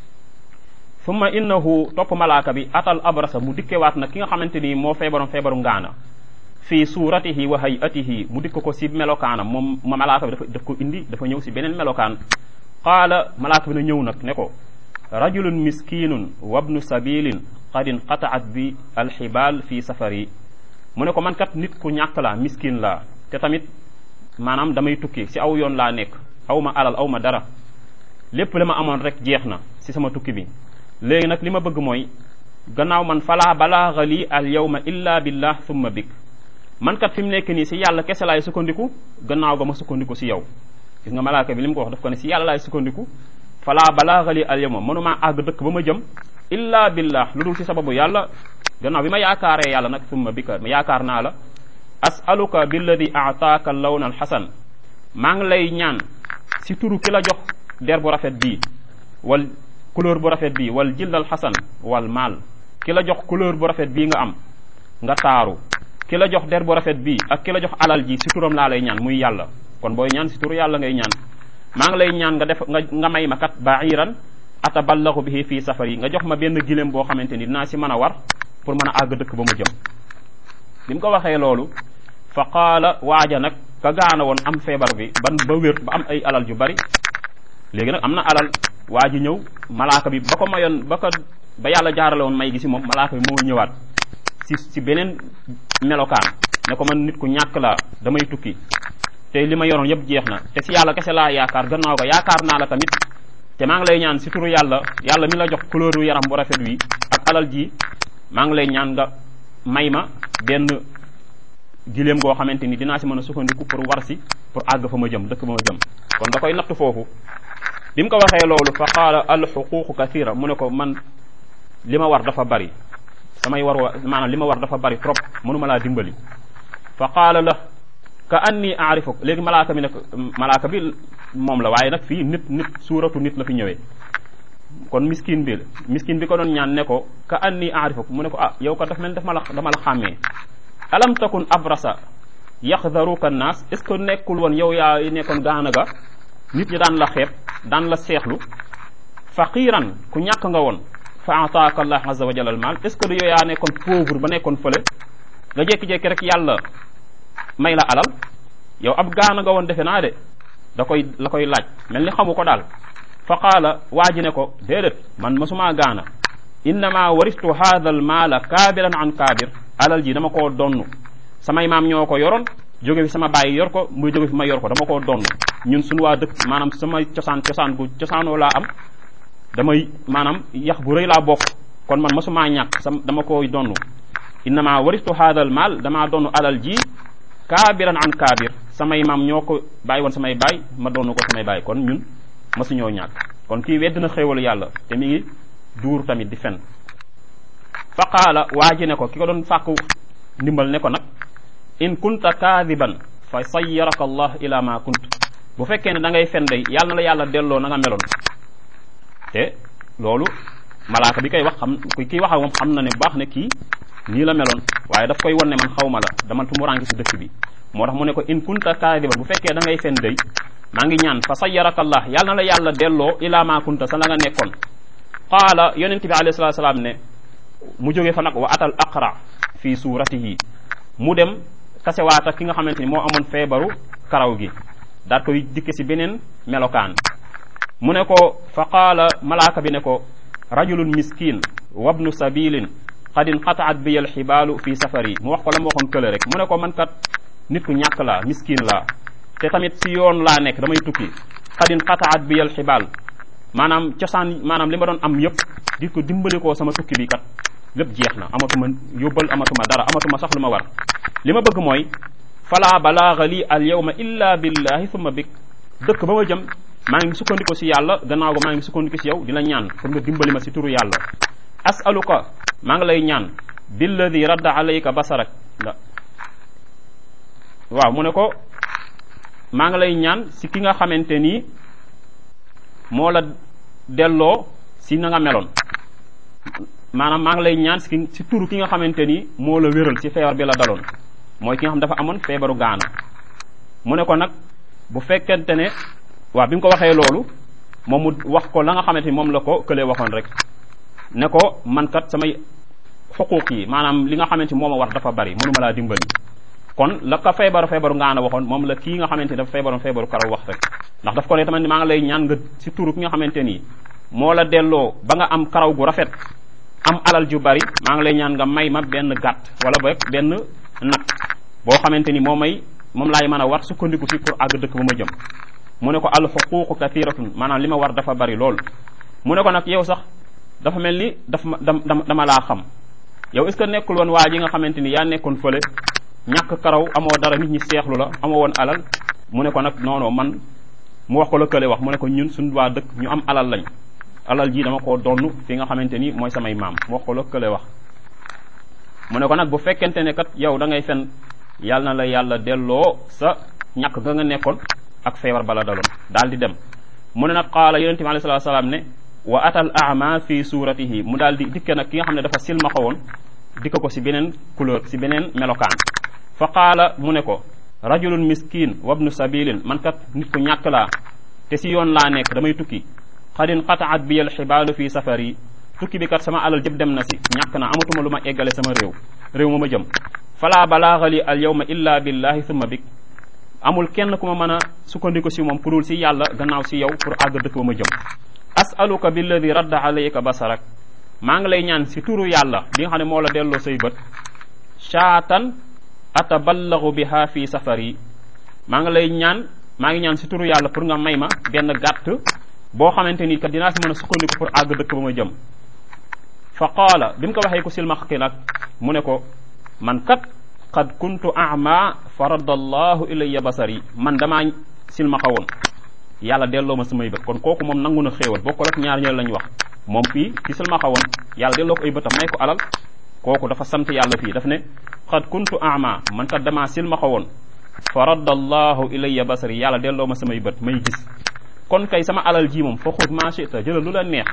summa innahu topp malaaka bi atal abrasa mu dikkewaat nag ki nga xamante ni moo feebaroon feebaru ngaana fii suuratihi wa hayatihi mu dikk ko si melokaanam moom ma malaaka bi dafa daf ko indi dafa ñëw si beneen melokaan qaala malaaka bi na ñëw nag ne ko rajulun miskinun wabnu sabilin qad inqataat bi alxibaal fi safari mu ne ko man kat nit ku ñàkk laa miskin laa te tamit maanaam damay tukki si aw yoon laa nekk aw ma alal aw ma dara lépp li ma amoon rek jeex na si sama tukki bi léegi nag li ma bëgg mooy gannaaw man falaa balaaga lii al yawma illa billah thumma bik man kat fi mu nekk nii si yàlla kese laay sukkandiku gannaaw ga ma sukkandiku si yow gis nga malaaka bi li mu ko wax daf ko ne si yàlla laay sukkandiku falaa balaaga lii al yawma mënumaa àgg dëkk ba ma jëm illa billah lu dul si sababu yàlla gannaaw bi ma yaakaaree yàlla nag summa bika ma yaakaar naa la asaluka billadi aataaka lawna alxasan maa ngi lay ñaan si turu ki la jox der bu rafet bii wal couleur bu rafet bii wal jildal xasan wal maal ki la jox couleur bu rafet bii nga am nga taaru ki la jox der bu rafet bii ak ki la jox alal ji si turam laa lay ñaan muy yàlla kon booy ñaan si turu yàlla ngay ñaan maa ngi lay ñaan nga def nga nga may ma kat bairan ataballaxu bihi fii safar yi nga jox ma benn giléem boo xamante ni dinaa si mën a war pour mën a àgg dëkk ba mu jëm bi mu ko waxee loolu fa qaala waaja nag ka gaana woon am feebar bi ban ba wér ba am ay alal ju bari léegi nag am na alal waa ji ñëw malaaka bi ba ko mayoon ba ko ba yàlla jaarale woon may gi si moom malaaka bi moo ñëwaat si si beneen melokaan ne ko man nit ku ñàkk laa damay tukki te li ma yoroon yëpp jeex na te si yàlla kese laa yaakaar gannaaw ga yaakaar naa la tamit te maa ngi lay ñaan si turu yàlla yàlla mi la jox couleur yaram bu rafet wi ak alal ji maa ngi lay ñaan nga may ma benn giléem goo xamante ni dinaa si mën a sukkandiku pour war si pour àgg fa ma jëm dëkk ba ma jëm kon da koy natt foofu bi mu ko waxee loolu fa qaala al xuququ kathira mu ne ko man li ma war dafa bari samay war wa maanaam li ma war dafa bari trop mënuma laa dimbali fa qaala la ka anni aarifuk léegi malaaka bi ne ko malaaka bi moom la waaye nag fii nit nit suuratu nit la fi ñëwee kon miskin bi miskin bi ko doon ñaan ne ko ka anni aarifuk mu ne ko ah yow ka daf mel daf ma la dama la xàmmee alam takun abrasa yaxdaruka naas est ce que nekkul woon yow yaa nekkoon gaana ga nit ñi daan la xeeb daan la seexlu faqiran ku ñàkk nga woon fa ataaka allah azza wa jalla al maal est ce que du yow yaa nekkoon pauvre ba nekkoon fële nga jékki-jékki rek yàlla may la alal yow ab gaana nga woon defe naa de da koy la koy laaj mel ni xamu ko daal fa qaala waa ji ne ko déedéet man masumaa gaana innama waristu hadha al maala kaabiran an kaabir alal ji dama koo donn samay maam ñoo ko yoroon jóge fi sama bàyyi yor ko muy jóge fi ma yor ko dama koo donn ñun suñu waa dëkk maanaam sama cosaan cosaan gu cosaanoo laa am damay maanaam yax bu rëy laa bokk kon man masumaa ñàkk sam dama koy donn innama waristu hadha al maal damaa donn alal ji kaabiran an kaabir samay maam ñoo ko bàyyi woon samay baay ma donn ko samay baay kon ñun masuñoo ñàkk kon kii wedd na xéewalu yàlla te mi ngi duur tamit di fen fa qaala waa ji ne ko ki ko doon fàkku ndimbal ne ko nag in kunta kaadiban fa sayyaraka allah ila ma kunt bu fekkee ne da ngay fen day yàlla na la yàlla delloo na nga meloon te loolu malaaka bi koy wax xam kii wax ak moom xam na ne baax ne kii nii la meloon waaye daf koy wan ne man xaw ma la dama tumuranke si dëkk bi moo tax mu ne ko in kunta kaadiban bu fekkee da ngay fen day maa ngi ñaan fa sayyaraka allah yàlla na la yàlla delloo ila ma kunta sa la nga nekkoon qaala yonent bi alayhi salatu salaam ne mu jóge fa nag wa atal aqra fi suratihi mu dem tasewaata ki nga xamante ni moo amoon feebaru karaw gi daat koy dikke si beneen melokaan mu ne ko fa qaala malaaka bi ne ko rajulun miskin wabnu sabilin qad inqataat bi al xibaalu fi safari mu wax ko la ma waxoon kële rek mu ne ko man kat nit ku ñàkk laa miskin laa te tamit si yoon laa nekk damay tukki qad inqataat bi al xibaal maanaam cosaan maanaam li ma doon am yëpp di ko dimbali koo sama tukki bi kat lépp jeex na amatuma yóbbal amatuma dara amatuma sax lu ma war li ma bëgg mooy fala balaaga lii al yawma illa billahi summa bik dëkk ba ma jëm maa ngi sukkandiku si yàlla gannaaw ga maa ngi sukkandiku si yow di la ñaan pour nga dimbali ma si turu yàlla asaluka maa ngi lay ñaan billadi radda alayka basarak la waaw mu ne ko maa ngi lay ñaan si ki nga xamante nii moo la delloo si na nga meloon maanaam maa ngi lay ñaan si si turu ki nga xamante ni moo la wéral si feebar bi la daloon mooy ki nga xam dafa amoon feebaru gaana mu ne ko nag bu fekkente ne waaw bi mu ko waxee loolu moom mu wax ko la nga xamante ni moom la ko këlee waxoon rek ne ko man kat samay xuquuq yi maanaam li nga xamante ni moo ma war dafa bari mënuma laa dimbali kon la ko feebaru feebaru ngaana waxoon moom la kii nga xamante ni dafa feebaroon feebaru karaw wax rek ndax daf ko ne tamit maa ngi lay ñaan nga si turu ki nga xamante ni moo la delloo ba nga am karaw gu rafet am alal ju bari maa ngi lay ñaan nga may ma benn gàtt wala boog benn nag boo xamante ni moo may moom laay mën a war sukkandiku si pour àgg dëkk ba ma jëm mu ne ko al xuquuqu kathiratun maanaam li ma war dafa bari lool mu ne ko nag yow sax dafa mel ni daf ma dama dama laa xam yow est ce que nekkul woon waa ji nga xamante ni yaa nekkoon fële ñàkk karaw amoo dara nit ñi seexlu la amoo woon alal mu ne ko nag non non man mu wax ko la kële wax mu ne ko ñun suñu waa dëkk ñu am alal lañ alal ji dama koo donn fi nga xamante ni mooy samay maam mu wax ko la kële wax mu ne ko nag bu fekkente ne kat yow da ngay fen yàlla na la yàlla delloo sa ñàkk nga nga nekkoon ak feebar bala daloon daal di dem mu ne nag qaala yonente bi alayhi salaam ne wa atal ama fi suratihi mu daal di dikke nag ki nga xam ne dafa silmaxa woon dikka ko si beneen couleur si beneen melokaan fa qaala mu ne ko rajulun miskin wabnu sabilin man kat nit ku ñàkk laa te si yoon laa nekk damay tukki xadin qataat bi al xibaalu fi safari tukki bi kat sama alal jëpp dem na si ñàkk na amatuma lu ma eggale sama réew réew ma ma jëm fala balaaga li al yawma illa billahi summa bik amul kenn ku ma mën a sukkandiku si moom pour si yàlla gannaaw si yow pour àgg dëkk ba ma jëm asaluka billadi radda alayka basarak maa ngi lay ñaan si turu yàlla bi nga xam ne moo la delloo say bët shaatan ataballagu biha fi safari maa ngi lay ñaan maa ngi ñaan si turu yàlla pour nga may ma benn gàtt boo xamante ni kat dinaa si mën a sukkandiku pour àgg dëkk ba ma jëm fa qaala bi mu ko waxee ko silmax ki nag mu ne ko man kat qad kuntu ama fa radda allahu ilayya basari man damaa silmaxa woon yàlla delloo ma samay bët kon kooku moom nangu na xéewal bokkul ak ñaar ñële lañ wax moom fii ci silmaxa woon yàlla delloo ko ay bëtam may ko alal kooku dafa sant yàlla fii daf ne qad kuntu ama man kat damaa silmaxa woon fa radda allahu ilayya basari yàlla delloo ma samay bët may gis kon kay sama alal ji moom fa xut ma chita jëlal lu la neex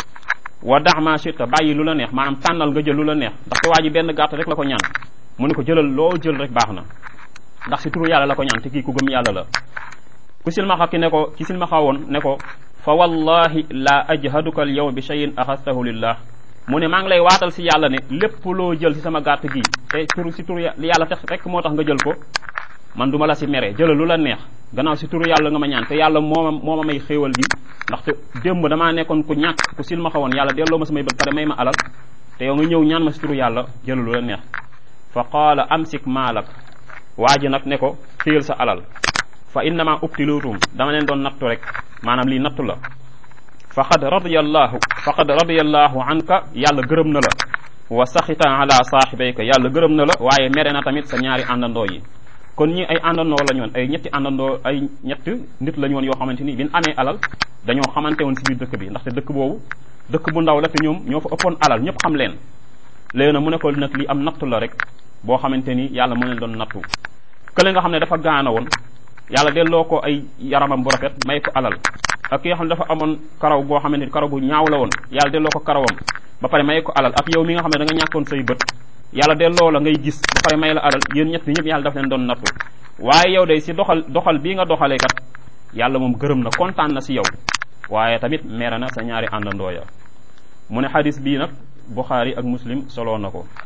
wa dax ma chita bàyyi lu la neex maanaam tànnal nga jël lu la neex ndaxte waa ji benn gàtt rek la ko ñaan mu ne ko jëlal loo jël rek baax na ndax si turu yàlla la ko ñaan te kii ku gëm yàlla la ku silmaxa ki ne ko ki silmaxa woon ne ko fa wallahi la ajhaduka al yawma bi shay'in axastahu lillah mu ne maa ngi lay waatal si yàlla ne lépp loo jël si sama gàtt gi te turu si turu yàlla tax rek moo tax nga jël ko man duma la si mere jëlal lu la neex gannaaw si turu yàlla nga ma ñaan te yàlla moo ma moo ma may xéewal bi ndaxte démb damaa nekkoon ku ñàkk ku silmaxa woon yàlla delloo ma samay bët pare may ma alal te yow nga ñëw ñaan ma si turu yàlla jëlal lu la neex fa qaala amsik maalak waa ji nag ne ko téyel sa alal fa innama ubtilutum dama leen doon nattu rek maanaam lii nattu la faqad radiyallahu faqad radiyallahu anka yàlla gërëm na la wa saxita ala saaxibayka yàlla gërëm na la waaye mere na tamit sa ñaari àndandoo yi kon ñi ay àndandoo lañu woon ay ñetti àndandoo ay ñett nit lañu woon yoo xamante ni biñ amee alal dañoo xamante woon si biir dëkk bi ndaxte dëkk boobu dëkk bu ndaw la te ñoom ñoo fa ëppoon alal ñëpp xam leen léegi nag mu ne ko nag li am nattu la rek boo xamante ni yàlla moo leen doon nattu kële nga xam ne dafa gaana woon yàlla delloo ko ay yaramam bu rafet may ko alal ak ki nga xam ne dafa amoon karaw boo xamante ni karaw bu ñaaw la woon yàlla delloo ko karawam ba pare may ko alal ak yow mi nga xam ne da nga ñàkkoon say bët yàlla delloo la ngay gis ba pare may la alal yéen ñett ñëpp yàlla daf leen doon nattu waaye yow day si doxal doxal bii nga doxalee kat yàlla moom gërëm na kontaan na si yow waaye tamit meera na sa ñaari àndandoo ya mu ne xadis bii nag Buxaari ak Muslim soloo na ko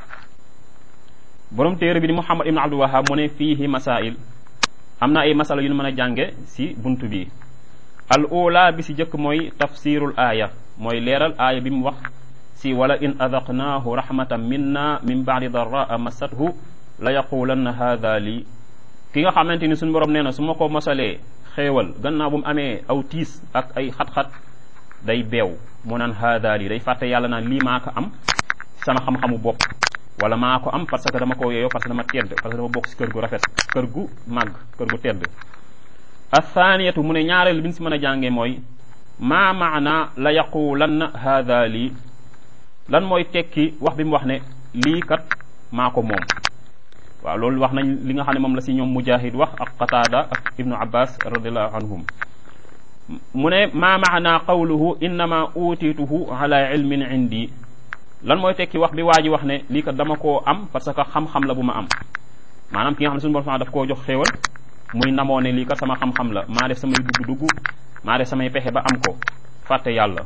borom téere bi di Muhammad ibn Abdul Wahab mu ne fiihi masail am na ay masala yu ñu mën a jànge si bunt bi al ula bi si jëkk mooy tafsirul aaya mooy leeral aaya bi mu wax si wala in adaqnaahu rahmatan minna min baadi darraa massathu la yaqulanna haada lii ki nga xamante ni suñu borom nee na su ma ko mosalee xéewal gannaaw bu mu amee aw tiis ak ay xat-xat day beew mu naan haada lii day fàtte yàlla naan lii maa ko am sama xam-xamu bopp wala maa ko am parce que dama ko yeeyoo parce que dama tedd parce que dama bokk si kër gu rafet kër gu màgg kër gu tedd athaniyatu mu ne ñaareel bi ñu si mën a jàngee mooy maa maana la yaqulanna haada lii lan mooy tekki wax bi mu wax ne lii kat maa ko moom waaw loolu wax nañ li nga xam ne moom la si ñoom mujahid wax ak qataada ak ibnu abbas radiallahu anhum mu ne maa maana qawluhu innama utituhu ala ilmin indi lan mooy tekki wax bi waa ji wax ne lii kat dama koo am parce que xam-xam la bu ma am maanaam ki nga xam ne suñu borom daf koo jox xéewal muy namoo ne lii kat sama xam-xam la maa def samay dugg-dugg maa def samay pexe ba am ko fàtte yàlla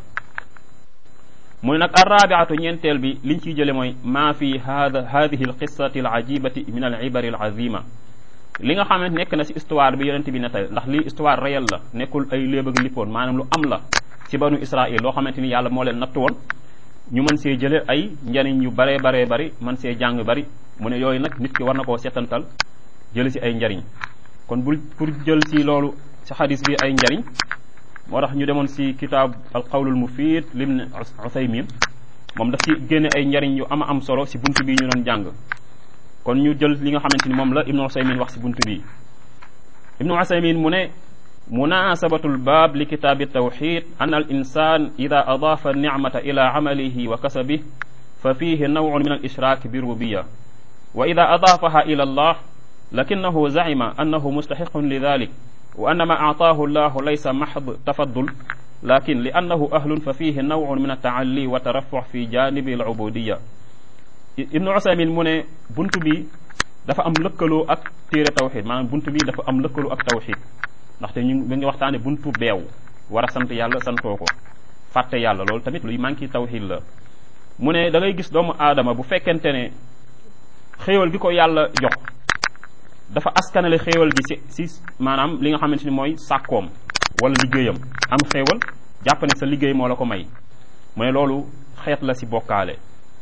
mu ne nag arrabiatu ñeenteel bi liñ ciy jële mooy maa fi hada hadihi alqissati alajibati min alibari alazima li nga xamante nekk na si histoire bi yonente bi nettali ndax lii histoire réelle la nekkul ay léeb ak lippoon maanaam lu am la ci banu israil loo xamante ni yàlla moo leen nattu woon ñu mën see jële ay njariñ yu baree baree bari mën see jàng bari mu ne yooyu nag nit ki war na koo setantal jële si ay njariñ kon bul pour jël si loolu si xadis bi ay njariñ moo tax ñu demoon si kitaab al qawlul mufid lim Usaymin moom daf ci génne ay njariñ yu ama am solo si bunt bi ñu doon jàng kon ñu jël li nga xamante ni moom la ibnu Usaymin wax si bunt bi ibnu Usaymin mu ne munasabatu lbaab li kitaabi tawxid an al insan ida adaafa nicmata ila camalihi wa kasabih fa fihi nawcun min al ishraak bi rububiya wa ida adaafaha ila allah lakinahu zacima annahu mustaxiqun lidalik wa anna ma aataahu llahu laysa maxd tafaddul lakin li annahu ahlun fa fihi nawcun min altaalli wa tarafux fi janibi alcubudiya ibnu usaymin mu ne bunt bi dafa am lëkkaloo ak téere tawxid maanaam bunt bi dafa am lëkkaloo ak tawxid ndaxte ñu ngi ngi waxtaane buntu beew war a sant yàlla santoo ko fàtte yàlla loolu tamit luy manqué tawxid la mu ne da ngay gis doomu aadama bu fekkente ne xéewal gi ko yàlla jox dafa askanale xéewal gi si si maanaam li nga xamante ni mooy sàkkoom wala liggéeyam am xéewal jàpp ne sa liggéey moo la ko may mu ne loolu xeet la si bokkaale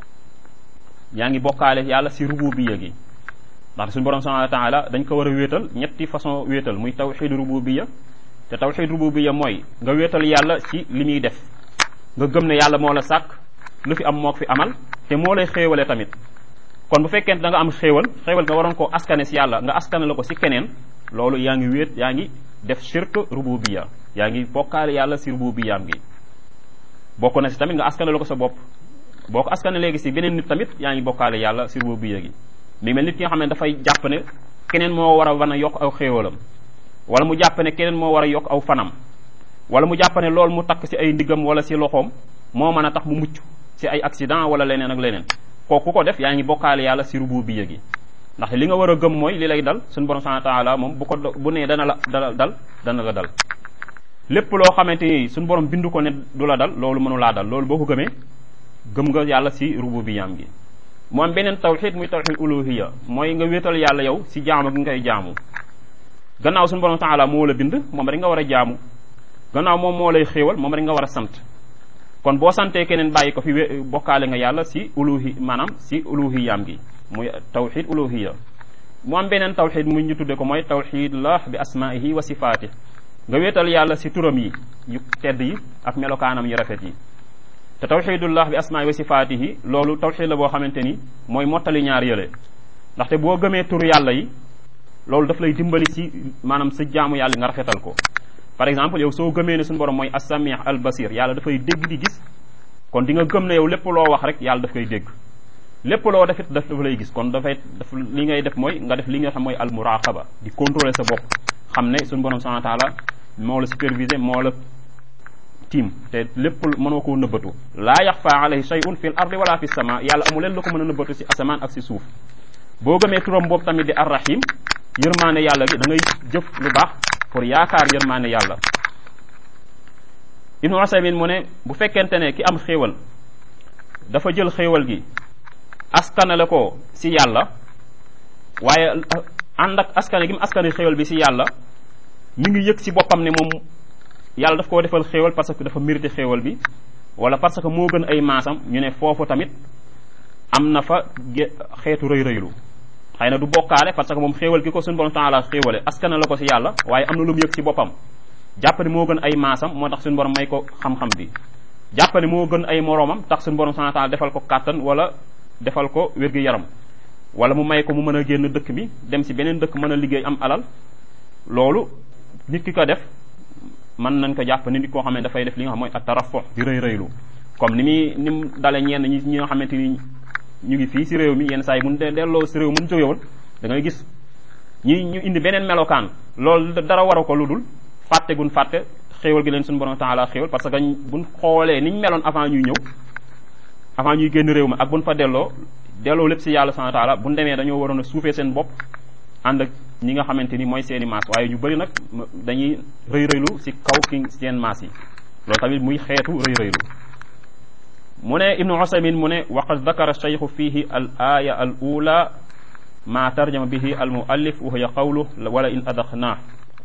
yaa ngi bokkaale yàlla si rububiya gi ndaxte suñu borom subhanahu wa taala dañ ko war a wéetal ñetti façon wéetal muy tawxid rububiya te tawxid rububiya mooy nga wéetal yàlla ci li muy def nga gëm ne yàlla moo la sàkk lu fi am moo fi amal te moo lay xéewale tamit kon bu fekkente da nga am xéewal xéewal nga waroon koo askane si yàlla nga askane la ko si keneen loolu yaa ngi wéet yaa ngi def shirk rububiya yaa ngi bokkaale yàlla si rububiyaam gi bokk na si tamit nga askane la ko sa bopp boo ko askane léegi si beneen nit tamit yaa ngi bokkaale yàlla si rububiya gi mi mel nit ki nga xam ne dafay jàpp ne keneen moo war a wan a yokk aw xéewalam wala mu jàpp ne keneen moo war a yokk aw fanam wala mu jàpp ne loolu mu takk si ay ndiggam wala si loxoom moo mën a tax mu mucc si ay accident wala leneen ak leneen kooku ku ko def yaa ngi bokkaale yàlla si rububiya gi ndax li nga war a gëm mooy li lay dal suñu borom subhanahu wa taala moom bu ko bu nee dana la dala dal dana la dal lépp loo xamante ni suñu borom bindu ko ne du la dal loolu mënu laa dal loolu boo ko gëmee gëm nga yàlla si rububiyaam gi mu am beneen tawxid muy tawxid uluhiya mooy nga wéetal yàlla yow si jaamu gi ngay jaamu gannaaw suñu borom taala moo la bind moom rek nga war a jaamu gannaaw moom moo lay xéewal moom rek nga war a sant kon boo santee keneen bàyyi ko fi bokkaale nga yàlla si uluhi maanaam si uluhiyaam gi muy tawxid uluhiya mu am beneen tawxid mu ñu tudde ko mooy tawxidullah bi asmaihi wa sifaati nga wéetal yàlla si turam yi yu tedd yi ak melokaanam yu rafet yi te tawxidullah bi asmaa'i wa sifaatihi loolu tawxid la boo xamante ni mooy mottali ñaar yële ndaxte boo gëmee turu yàlla yi loolu daf lay dimbali ci maanaam sa jaamu yàlla nga rafetal ko par exemple yow soo gëmee ne suñu borom mooy as-sami' al-basir yàlla dafay dégg di gis kon di nga gëm ne yow lépp loo wax rek yàlla daf koy dégg lépp loo defit daf dafa lay gis kon dafay daf li ngay def mooy nga def li nga xam mooy al-muraqaba di contrôler sa bopp xam ne suñu borom subhanahu wa ta'ala moo la superviser moo la tiim te lépp mënoo koo nëbbatu laa yaxfa alayhi shay'un fil ardi wala fi sama yàlla amu leen lu ko mën a nëbbatu si asamaan ak si suuf boo gëmee turam boobu tamit di arrahim yërmaane yàlla gi da ngay jëf lu baax pour yaakaar yërmaane yàlla ibnu usaymin mu ne bu fekkente ne ki am xéewal dafa jël xéewal gi askanale ko si yàlla waaye ànd ak askane gi mu askane xéewal bi si yàlla mi ngi yëg si boppam ne moom yàlla daf koo defal xéewal parce que dafa mérité xéewal bi wala parce que moo gën ay maasam ñu ne foofu tamit am na fa xeetu rëy rëylu xëy na du bokkaale parce que moom xéewal gi ko suñu borom taala xéewale askana la ko si yàlla waaye am na lu mu yëg si boppam jàpp ne moo gën ay maasam moo tax suñu borom may ko xam-xam bi jàpp ne moo gën ay moroomam tax suñu borom taala defal ko kàttan wala defal ko wér-gi-yaram wala mu may ko mu mën a génn dëkk bi dem si beneen dëkk mën a liggéey am alal loolu nit ki ko def mën nañ ko jàpp ni nit koo xam ne dafay def li nga xam mooy at tarafu di rëy rëylu comme ni muy ni mu dale ñenn ñi ñi nga xamante ni ñu ngi fii si réew mi yenn saa yi mun de delloo si réew mun jóge woon da ngay gis ñi ñu indi beneen melokaan loolu dara war a ko lu dul fàtte gun fàtte xéewal gi leen suñu borom taala xéewal parce que buñ xoolee niñ meloon avant ñuy ñëw avant ñuy génn réew mi ak buñ fa delloo delloo lépp si yàlla subhanahu wa taala buñ demee dañoo waroon a suufee seen bopp ànd ak ñi nga xamante ni mooy seeni maas waaye ñu bëri nag dañuy rëy rëylu si kaw ki seen maas yi loolu tamit muy xeetu rëy rëylu mu ne ibnu usaymin mu ne waqad dakara cheikhu fihi al aya al ula ma tarjama bihi al muallif wa hiya qawlu wala in adaxnaa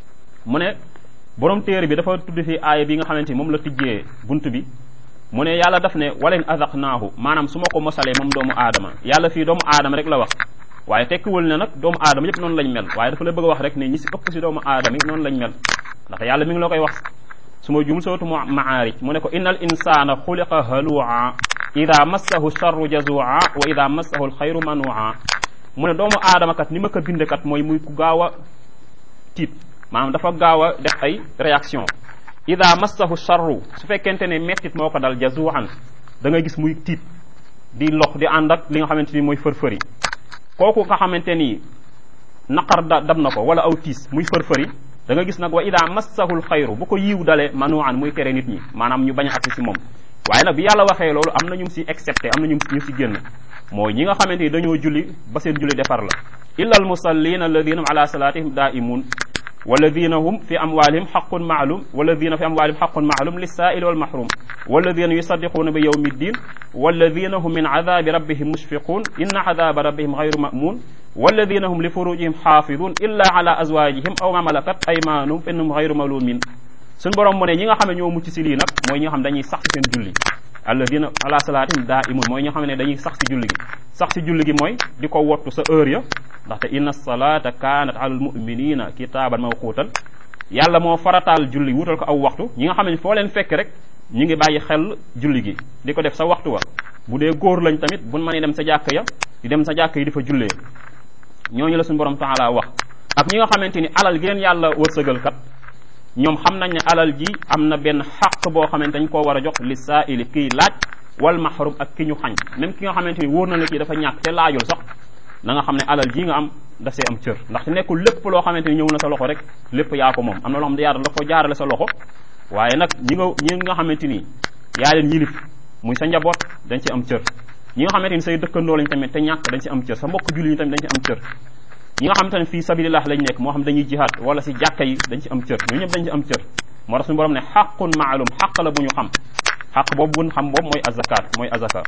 mu ne borom téere bi dafa tudd fi aaya bi nga xamante ni moom la tijjee bunt bi mu ne yàlla daf ne wala in adaxnaahu maanaam su ma ko mosalee moom doomu aadama yàlla fii doomu aadama rek la wax waaye tekkiwul ne nag doomu aadama yëpp noonu lañ mel waaye dafa la bëgg a wax rek ne ñi si ëpp si doomu aadama yi noonu lañ mel ndax yàlla mi ngi la koy wax su ma jum sootu maarij mu ne ko innal insana xuliqa halua ida massahu charru jazua wa ida massahu alxayru manua mu ne doomu aadama kat ni ma ko binde kat mooy muy ku gaaw a tiit maanaam dafa gaaw a def ay réaction ida massahu charru su fekkente ne mettit moo ko dal jazuan da ngay gis muy tiit di lox di ànd ak li nga xamante ni mooy fërfëri kooku nga xamante ni naqar da dab na ko wala aw tiis muy fërfëri da nga gis nag wa ida massahul xayru bu ko yiw dalee manuan muy tere nit ñi maanaam ñu bañ a agsi si moom waaye nag bi yàlla waxee loolu am na ñu si excepté am na ñu ñu si génn mooy ñi nga xamante ni dañoo julli ba seen julli defar la illa al musallina alladina ala salatihim daimun walladina hum fi amwalihim xaqun maalum walladina fi amwalihim xaqun maalum lissaili walmahrum walladina yusaddiquuna bi yawmi ddin walladina hum min adabi rabbihim mushfiqun inna adaba rabbihim gayru mamun walladina hum li furujihim xaafidun illa ala azwajihim aw ma malakat aymanuhum fa innahum gayru malumin suñ borom mu ne ñi nga xam ne ñoo mucc si lii nag mooy ñi nga xam dañuy sax si seen julli alladina ala salaatihim daa imun mooy ñoo xam ne dañuy sax si julli gi sax si julli gi mooy di ko wottu sa heure ya ndaxte inna salata kanat ala almuminina kitaaban mawquutan yàlla moo farataal julli wutal ko aw waxtu ñi nga xam ne foo leen fekk rek ñu ngi bàyyi xel julli gi di ko def sa waxtu wa bu dee góor lañ tamit buñ mënee dem sa jàkk ya di dem sa jàkk yi di fa jullee ñooñu la suñu borom taala wax ak ñi nga xamante ni alal gi leen yàlla wërsëgal kat ñoom xam nañ ne alal ji am na benn xaq boo xamante dañ koo war a jox li saaili kiy laaj wal mahrum ak ki ñu xañ même ki nga xamante ni wóor na la kii dafa ñàkk te laajul sax na nga xam ne alal ji nga am daf see am cër ndaxte nekkul lépp loo xamante ni ñëw na sa loxo rek lépp yaa ko moom am na loo xam ne yàlla la ko jaarale sa loxo waaye nag ñi nga ñi nga xamante ni yaa leen yilif muy sa njaboot dañ ci am cër ñi nga xamante ni say dëkkandoo lañ tamit te ñàkk dañ ci am cër sa mbokk julli ñi tamit dañ ci am cër ñi nga xamante ne fii sabilillah lañ nekk moo xam dañuy jihaad wala si jàkka yi dañ ci am cër ñoo ñëpp dañ ci am cër moo tax suñu borom ne xaqun maalum xaq la bu ñu xam xaq boobu buñ xam boobu mooy azakat mooy azaka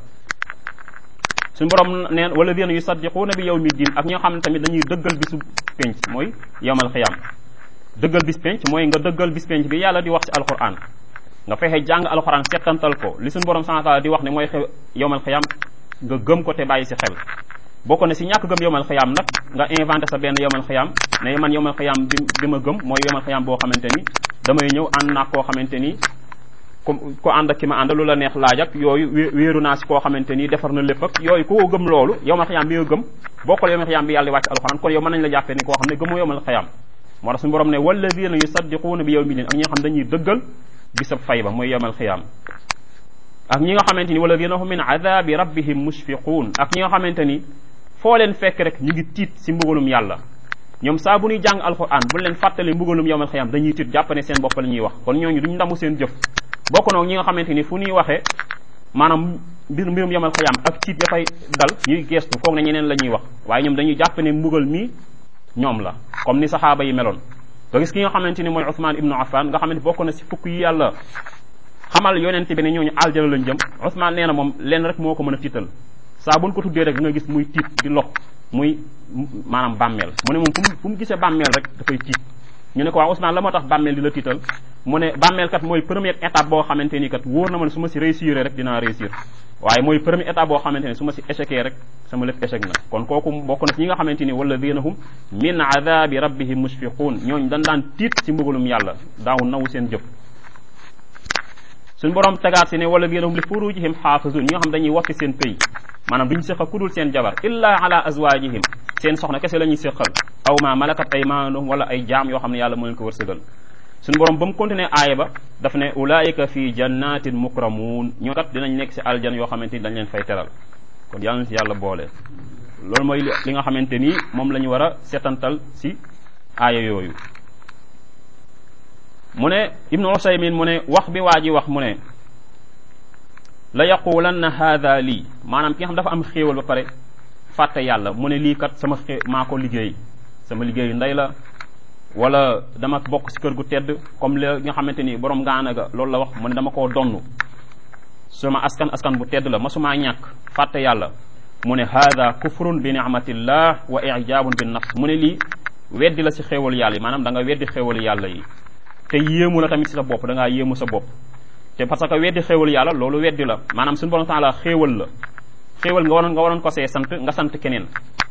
suñu borom neen wala dina yusaddiquuna bi yawmi din ak ñi nga xam ne tamit dañuy dëggal bisu penc mooy yawmal xiyaam dëggal bis penc mooy nga dëggal bis penc bi yàlla di wax ci alquran nga fexe jàng alquran settantal ko li suñu borom subhanahu wa taala di wax ne mooy xew yawmal xiyaam nga gëm ko te bàyyi si xel bokk na si ñàkk gëm yowmal xiyaam nag nga inventé sa benn yowmal xiyaam ne man yowmal xiyaam bi bi ma gëm mooy yowmal xiyaam boo xamante ni damay ñëw ànd naa koo xamante ni ku ko ànd ak ki ma ànd lu la neex laaj ak yooyu wéeru naa si koo xamante ni defar na lépp ak yooyu ku ko gëm loolu yowmal xiyaam bi nga gëm bokkul yowmal xiyaam bi yàlla wàcc alxuraan kon yow mën nañ la jàppee ni koo xam ne gëmoo yowmal xiyaam moo tax suñu borom ne walladina yusaddiquuna bi yawmi din ak ñi nga xam dañuy dëggal bisab fay ba mooy yowmal xiyaam ak ñi nga xamante ni walladina hum min adabi rabbihim mushfiquun ak ñi nga xamante ni foo leen fekk rek ñu ngi tiit si mbugalum yàlla ñoom saa bu ñuy jàng alquran bu leen fàttali mbugalum yowmal xiyaam dañuy tiit jàpp ne seen bopp la ñuy wax kon ñooñu duñ ndamu seen jëf bokk noog ñi nga xamante ni fu ñuy waxee maanaam mbir mbirum yowmal xiyaam ak tiit dafay dal ñuy geestu foog ne ñeneen la ñuy wax waaye ñoom dañuy jàpp ne mbugal mi ñoom la comme ni saxaaba yi meloon nga gis ki nga xamante ni mooy Ousmane ibnu Affan nga xamante bokk na si fukk yi yàlla xamal yonent bi ne ñooñu aljana lañ jëm Ousmane nee na moom lenn rek moo ko mën a tiital saa buñ ko tuddee rek nga gis muy tiit di lox muy maanaam bàmmeel mu ne moom fu mu fu mu gisee bàmmeel rek dafay tiit ñu ne ko waaw Ousmane la moo tax bàmmeel di la tiital mu ne bàmmeel kat mooy première étape boo xamante ni kat wóor na ma ne su ma si réussir rek dinaa réussir waaye mooy première étape boo xamante ne su ma si échecee rek sama lépp échec na kon kooku bokk na ci ñi nga xamante ni walladina hum min adabi rabbihim mushfiquun ñooñu dañ daan tiit ci mbugalum yàlla daaw nawu seen jëf suñ borom tegaat si ne walladina hum li furujihim xaafizun ñi nga xam dañuy watti seen pëy maanaam duñ séq kudul seen jabar illa ala azwajihim seen soxna kese la ñuy séqal aw ma malakat aymanuhum wala ay jaam yoo xam ne yàlla moo leen ko wërsëgal suñu borom ba mu continué aaya ba daf ne ulaika fi jannatin mukramun ñoo kat dinañ nekk si aljan yoo xamante ni dañ leen fay teral kon yàlla na si yàlla boole loolu mooy li nga xamante ni moom la ñu war a setantal si aaya yooyu mu ne ibnu usaymin mu ne wax bi waa ji wax mu ne la yaqulanna haada lii maanaam ki nga xam dafa am xéewal ba pare fàtte yàlla mu ne lii kat sama xé maa ko liggéey sama liggéeyu ndey la wala dama bokk si kër gu tedd comme li nga xamante ni borom gaana ga loolu la wax mu ne dama koo donn sama askan askan bu tedd la masumaa ñàkk fàtte yàlla mu ne haada kufrun bi ni'matillah wa ijabun bin nafs mu ne lii weddi la si xéewal yàlla yi maanaam da nga weddi xéewal yàlla yi te yéemu la tamit si sa bopp da ngaa yéemu sa bopp te parce que weddi xéewal yàlla loolu weddi la maanaam suñu borom taala xéewal la xéewal nga waroon nga waroon ko see sant nga sant keneen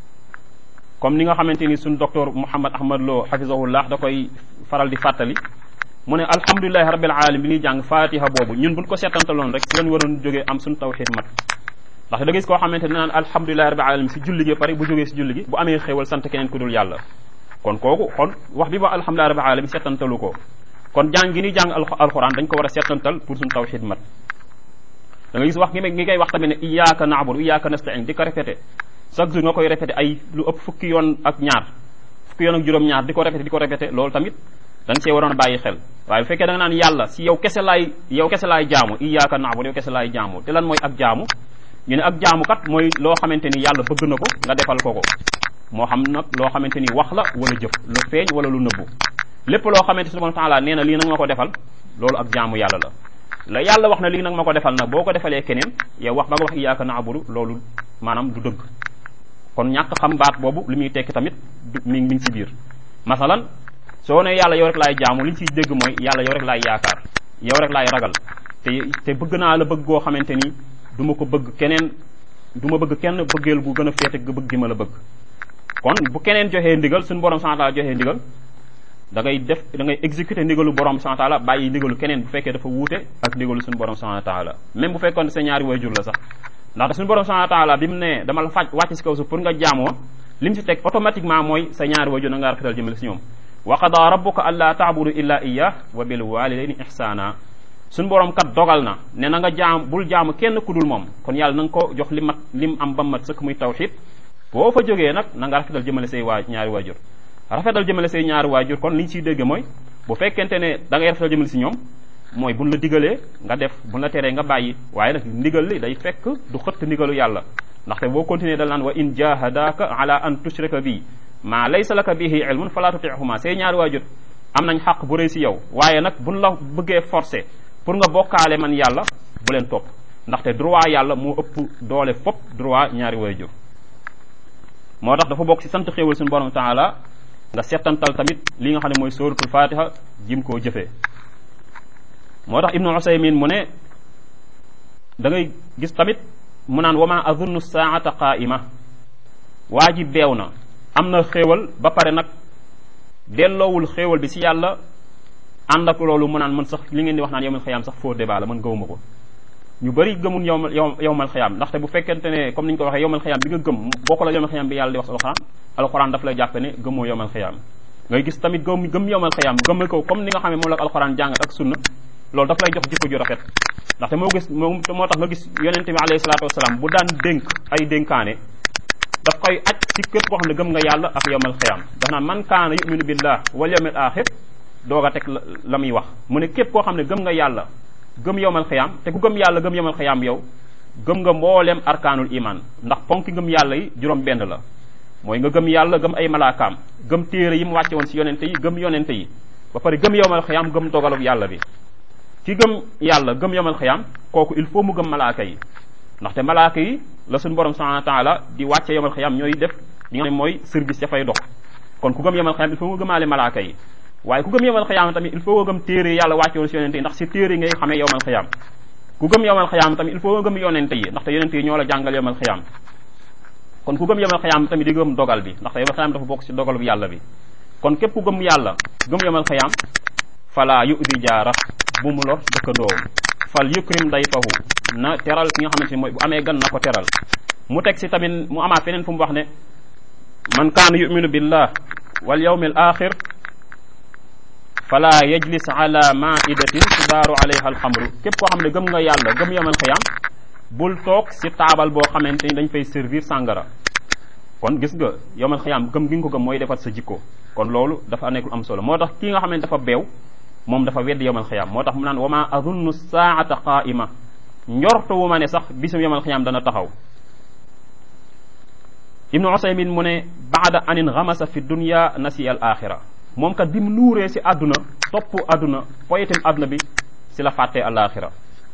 comme ni nga xamante ni suñ docteur Mouhammad Ahmad Lo hafizahullah da koy faral di fàttali mu ne alhamdulilahi rabbil alamin bi ñuy jàng fatiha boobu ñun buñ ko seetantaloon rek si lañ waroon jógee am suñ tawxid mat ndax da gis koo xamante ne naan alhamdulilahi rabbil alamin si julli gi pare bu jógee si julli gi bu amee xéewal sant keneen ku dul yàlla kon kooku kon wax bi ba alhamdulilahi rabbil alamin seetantalu ko kon jàng gi ñuy jàng alquran dañ ko war a seetantal pour suñ tawxid mat da nga gis wax gi ngi koy wax tamit ne iyyaka na'budu iyyaka nasta'in di ko répété chaque jour nga koy répété ay lu ëpp fukki yoon ak ñaar fukki yoon ak juróom-ñaar di ko répété di ko répété loolu tamit dañ see waroon a bàyyi xel waaye bu fekkee da nga naan yàlla si yow kese laay yow kese laay jaamu iyyaka na'budu yow kese laay jaamu te lan mooy ak jaamu ñu ne ak jaamu kat mooy loo xamante ni yàlla bëgg na ko nga defal ko ko moo xam nag loo xamante ni wax la wala jëf lu feeñ wala lu nëbbu lépp loo xamante subhanahu wa ta'ala nee na lii nag ma ko defal loolu ak jaamu yàlla la la yàlla wax na lii nag ma ko defal nag boo ko defalee keneen yow wax ba nga wax iyyaka na'budu loolu maanaam du dëgg kon ñàkk xam baat boobu li muy tekki tamit mi ngi si biir masalan soo ne yàlla yow rek laay jaamu li ñu ciy dégg mooy yàlla yow rek laay yaakaar yow rek laay ragal te te bëgg naa la bëgg goo xamante ni du ma ko bëgg keneen du ma bëgg kenn bëggeel gu gën a féete ga bëgg gi ma la bëgg kon bu keneen joxee ndigal suñu borom subhanahu wa ta'ala joxee ndigal da ngay def da ngay exécuter ndigalu borom subhanahu wa ta'ala bàyyi ndigalu keneen bu fekkee dafa wuute ak ndigalu suñu borom subhanahu wa ta'ala même bu fekkoon sa ñaari waajur la sax ndaxte suñu borom subhanahu wa ta'ala bi mu ne dama la faj wàcc si kaw suuf pour nga jaamoo li mu si teg automatiquement mooy sa ñaari waajur na nga rafetal jëmale si ñoom wa qada rabbuka alla ta'budu illa iyyah wa bil walidayni ihsana suñu borom kat dogal na ne na nga jaam bul jaamu kenn ku dul moom kon yàlla na nga ko jox li mat lim am ba mat sëkk muy tawxid boo fa jógee nag na nga rafetal jëmale say waa ñaari waajur rafetal jëmale say ñaari waajur kon li ñu ciy dégg mooy bu fekkente ne da ngay rafetal jëmale si ñoom mooy buñ la digalee nga def buñ la teree nga bàyyi waaye nag ndigal li day fekk du xëtt ndigalu yàlla ndaxte boo continuer dal naan wa in jahadaka ala an tushrika bi maa laysa laka bihi ilmun fala tutihuma say ñaari waajur am nañ xaq bu rëy si yow waaye nag buñ la bëggee forcer pour nga bokkaale man yàlla bu leen topp ndaxte droit yàlla moo ëpp doole fop droit ñaari waajur moo tax dafa bokk si sant xéewal suñu borom taala nga settantal tamit li nga xam ne mooy sóoratul fatiha jim koo jëfee moo tax ibnu usaymin mu ne da ngay gis tamit mu naan wama azunnu saata qaima waa ji beew na am na xéewal ba pare nag delloowul xéewal bi si yàlla ànd ak loolu mu naan man sax li ngeen di wax naan yowmal xiyaam sax faux débat la man gëwuma ko ñu bëri gëmul yowmal yowmal xiyaam ndaxte bu fekkente ne comme ni ñu ko waxee yowmal xiyaam bi nga gëm bokku la yowmal xiyaam bi yàlla di wax alxuraan alxuraan daf lay jàppe ne gëmoo yowmal xiyaam ngay gis tamit gëm gëm yowmal xiyaam gëmmal ko comme ni nga xam ne moom la alxuraan jàngat ak sunna loolu daf lay jox jikko ju rafet ndaxte moo gis moo moo tax nga gis yonente bi alayhi salaatu wasalaam bu daan dénk ay dénkaane daf koy aj ci képp koo xam ne gëm nga yàlla ak yowmal xiyaam daf naan man kaana yuminu billah wal yawmil axir doog a teg la muy wax mu ne képp koo xam ne gëm nga yàlla gëm yowmal xiyaam te ku gëm yàlla gëm yowmal xiyaam yow gëm nga mbooleem arkaanul iman ndax ponki gëm yàlla yi juróom benn la mooy nga gëm yàlla gëm ay malaakaam gëm téere yi mu wàcce woon si yonente yi gëm yonente yi ba pare gëm yowmal xiyaam gëm dogalub yàlla bi ki gëm yàlla gëm yowmal xiyaam kooku il faut mu gëm malaaka yi ndaxte malaaka yi la suñu borom subhanahu wa taala di wàcce yowmal xiyaam ñooy def li nga xam ne mooy service ya fay dox kon ku gëm yowmal xiyaam il faut nga gëmaale malaaka yi waaye ku gëm yowmal xiyaam tamit il faut nga gëm téere yàlla wàcce woon si yonente yi ndax si téere yi ngay xamee yowmal xiyaam ku gëm yowmal xiyaam tamit il faut nga gëm yonente yi ndaxte yonente yi ñoo la jàngal yowmal xiyaam kon ku gëm yowmal xiyaam tamit di gëm dogal bi ndaxte yowmal xiyaam dafa bokk si dogal bu yàlla bi kon képp ku gëm yàlla gëm yowmal xiyaam fala yudi jaara bu mu lor dëkkandoom fal yukrim dayfahu na teral ki nga xamante ni mooy bu amee gan na ko teral mu teg si tamit mu amaat feneen fu mu wax ne man kaana yuminu billah wal yawmil axir fala yajlis ala maidatin tudaaru alayha alxamru képp koo xam ne gëm nga yàlla gëm yawmal xiyaam bul toog si taabal boo xamante ni dañ fay servir sàngara kon gis nga yawmal xiyaam gëm gi nga ko gëm mooy defar sa jikko kon loolu dafa nekkul am solo moo tax kii nga xamante dafa beew moom dafa weddi yawmal xiyaam moo tax mu naan wa ma adunnu saata qaima njortu wu ma ne sax bisum yawmal xiyaam dana taxaw ibnu usaymin mu ne baada anin xamasa fi dunya nasi al axira moom kat bi mu nuuree si àdduna topp àdduna poyetim àdduna bi si la fàttee al axira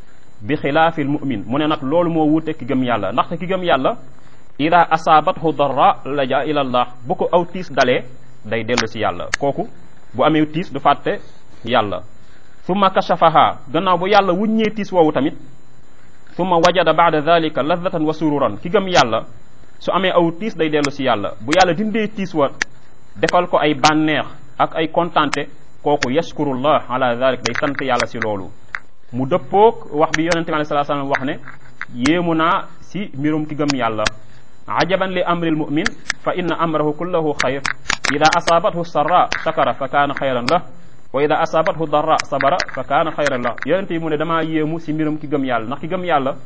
bi xilaafil mumin mu ne nag loolu moo wuute ki gëm yàlla ndaxte ki gëm yàlla ida asaabathu darra laja ila allah bu ko aw tiis dalee day dellu si yàlla kooku bu amee tiis du fàtte yàlla summa kashafaha gannaaw bu yàlla wuññee tiis woowu tamit summa wajada baada dalika ladatan wa sururan ki gëm yàlla su amee aw tiis day dellu si yàlla bu yàlla dindee tiis wa defal ko ay bànneex ak ay kontante kooku yashkurullah ala dalik day sant yàlla si loolu mu dëppoog wax bi yonente bi alei salaa salaam wax ne yéemu naa si mbirum ki gëm yàlla ajaban li amril mumin fa inna amrahu kullahu xayr ida asaabathu sarra shakara fa kaana xayran la wa ida asaabathu darra sabara fa kaana xayran la yonente yi mu ne damaa yéemu si mbirum ki gëm yàlla ndax ki gëm yàlla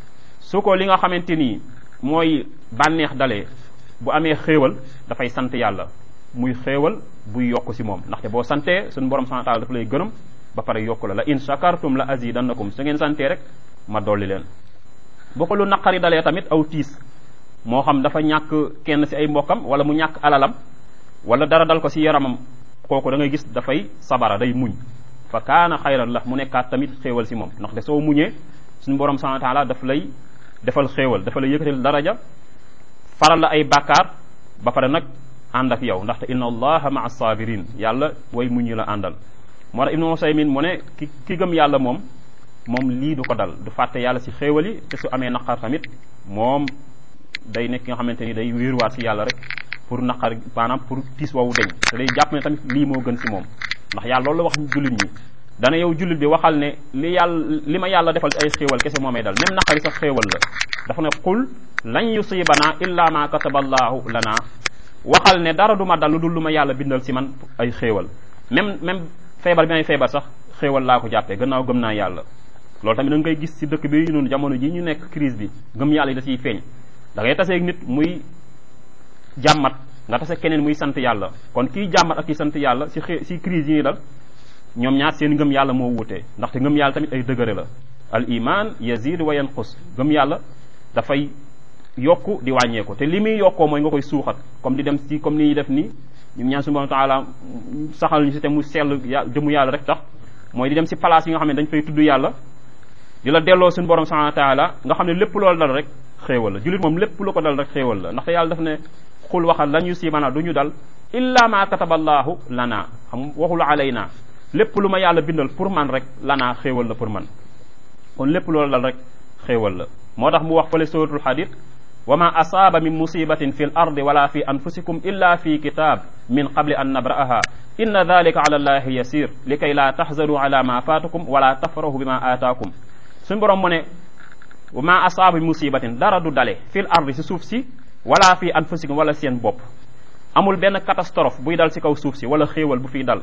su ko li nga xamante nii mooy bànneex dalee bu amee xéewal dafay sant yàlla muy xéewal buy yokk si moom ndaxte boo santee suñu borom subhanahu wa taala dafa lay gërëm ba pare yokk la la in shakartum la azidannakum su ngeen santee rek ma dolli leen bu ko lu naqari dalee tamit aw tiis moo xam dafa ñàkk kenn si ay mbokkam wala mu ñàkk alalam wala dara dal ko si yaramam kooku da ngay gis dafay sabara day muñ fa kaana xayran la mu nekkaat tamit xéewal si moom ndaxte soo muñee suñu borom subhanahu wa taala daf lay defal xéewal dafa lay yëkkatil daraja faral la ay bàkkaar ba pare nag ànd ak yow ndaxte inna allaha maa sabirin yàlla way muñ ñu la àndal moo tax ibnu usaymin mu ne ki ki gëm yàlla moom moom lii du ko dal du fàtte yàlla si xéewal yi te su amee naqar tamit moom day nekk nga xamante ni day wéeruwaat si yàlla rek pour naqar maanaam pour tiis woowu deñ te day jàpp ne tamit lii moo gën si moom ndax yàlla loolu la wax jullit ñi dana yow jullit bi waxal ne li yàlla li ma yàlla defal ay xéewal kese moo may dal même naqari sax xéewal la dafa ne qul lan yusibana illa ma kataba allahu lana waxal ne dara du ma dal lu dul lu ma yàlla bindal si man ay xéewal même même feebar bi may feebar sax xéewal laa ko jàppee gannaaw gëm naa yàlla loolu tamit da nga koy gis si dëkk bi noonu jamono ji ñu nekk crise bi gëm yàlla yi da ciy feeñ da ngay taseeg nit muy jàmmat nga tase keneen muy sant yàlla kon kii jàmmat ak kii sant yàlla si xee si crise yi dal ñoom ñaar seen ngëm yàlla moo wuute ndaxte ngëm yàlla tamit ay dëgëre la al iman yazid wa yanqus ngëm yàlla dafay yokku di wàññeeku te li muy yokkoo mooy nga koy suuxat comme di dem si comme ni ñuy def nii ñu ñaan subhanahu wa taala saxal ñu si te mu sell jëmu yàlla rek tax mooy di dem si place yi nga xam ne dañ fay tudd yàlla di la delloo suñu borom subhanahu wa taala nga xam ne lépp loolu dal rek xéewal la jullit moom lépp lu ko dal rek xéewal la ndaxte yàlla daf ne xul waxal lan yusibana du ñu dal illa ma kataballahu lana xam waxul alayna lépp lu ma yàlla bindal pour man rek lanaa xéewal la pour man kon lépp loolu dal rek xéewal la moo tax mu wax fële suratul hadid wa ma asaaba min musibatin fi l ardi wala fi anfusikum illa fi kitab min qabli an nabra'aha inna dalika ala allahi yasir li kay laa tahzanu ala ma faatakum wala tafrahu bi ma aataakum suñu borom mu ne wa ma asaaba musibatin dara du dale fil ardi si suuf si wala fi anfusikum wala seen bopp amul benn catastrophe buy dal si kaw suuf si wala xéewal bu fiy dal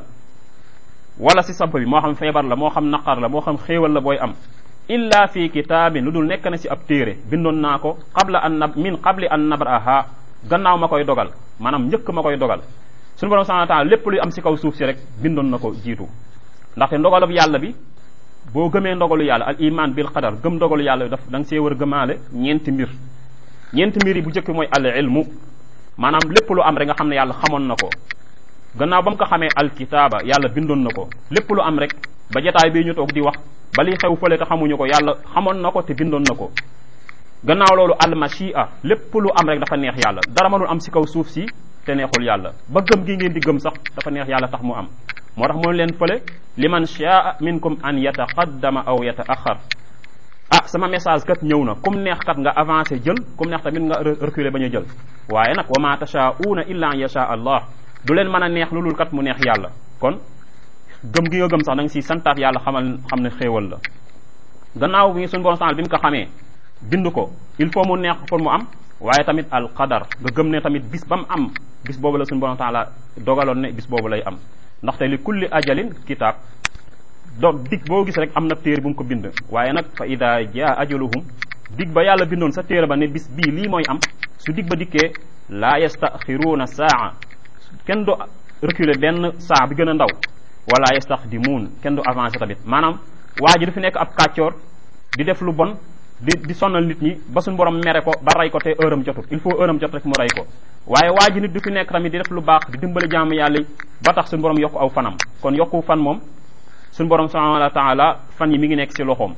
wala si samp bi moo xam feebar la moo xam naqar la moo xam xéewal la booy am illa fi kitaabin lu dul nekk na si ab téere bindoon naa ko qabla an nab min qabli an nabraha gannaaw ma koy dogal maanaam njëkk ma koy dogal suñu borom subhanahu wa ta'ala lépp luy am si kaw suuf si rek bindoon na ko jiitu ndaxte ndogalab yàlla bi boo gëmee ndogalu yàlla al iman bil qadar gëm ndogalu yàlla bi daf da nga see war a gëmaale ñeenti mbir ñeenti mbir yi bu njëkk mooy al ilmu maanaam lépp lu am rek nga xam ne yàlla xamoon na ko gannaaw ba mu ko xamee alkitaaba yàlla bindoon na ko lépp lu am rek ba jotaay bii ñu toog di wax ba li xew fële te xamuñu ko yàlla xamoon na ko te bindoon na ko gannaaw loolu almachia lépp lu am rek dafa neex yàlla dara mënul am si kaw suuf si te neexul yàlla ba gëm gi ngeen di gëm sax dafa neex yàlla tax mu am moo tax moom leen fële liman shaa minkum an yataqaddama aw yataaxar ah sama message kat ñëw na kum neex kat nga avancé jël kum neex tamit nga reculer bañ a jël waaye nag wa ma tashaa'uuna illa an yasha allah du leen mën a neex lu dul kat mu neex yàlla kon gëm gi nga gëm sax da nga siy santaat yàlla xamal xam ne xéewal la gannaaw bi suñu borom sanal bi mu ko xamee bind ko il faut mu neex pour mu am waaye tamit al qadar nga gëm ne tamit bis ba mu am bis boobu la suñu borom taala dogaloon ne bis boobu lay am ndaxte li kulli ajalin kitaab donc dig boo gis rek am na téere bu mu ko bind waaye nag fa ida jaa ajaluhum dig ba yàlla bindoon sa téere ba ne bis bii lii mooy am su dig ba dikkee laa yastaxiruuna saa kenn du reculer benn saa bi gën a ndaw wala yastaxdimuun kenn du avancé tamit maanaam waa ji du fi nekk ab kàccoor di def lu bon di di sonal nit ñi ba suñu borom mere ko ba rey ko te heure am jotut il faut heure am jot rek mu rey ko waaye waa ji nit du fi nekk tamit di def lu baax di dimbali jaamu yàlla yi ba tax suñu borom yokku aw fanam kon yokku fan moom suñu borom subhanahu wa taala fan yi mi ngi nekk si loxoom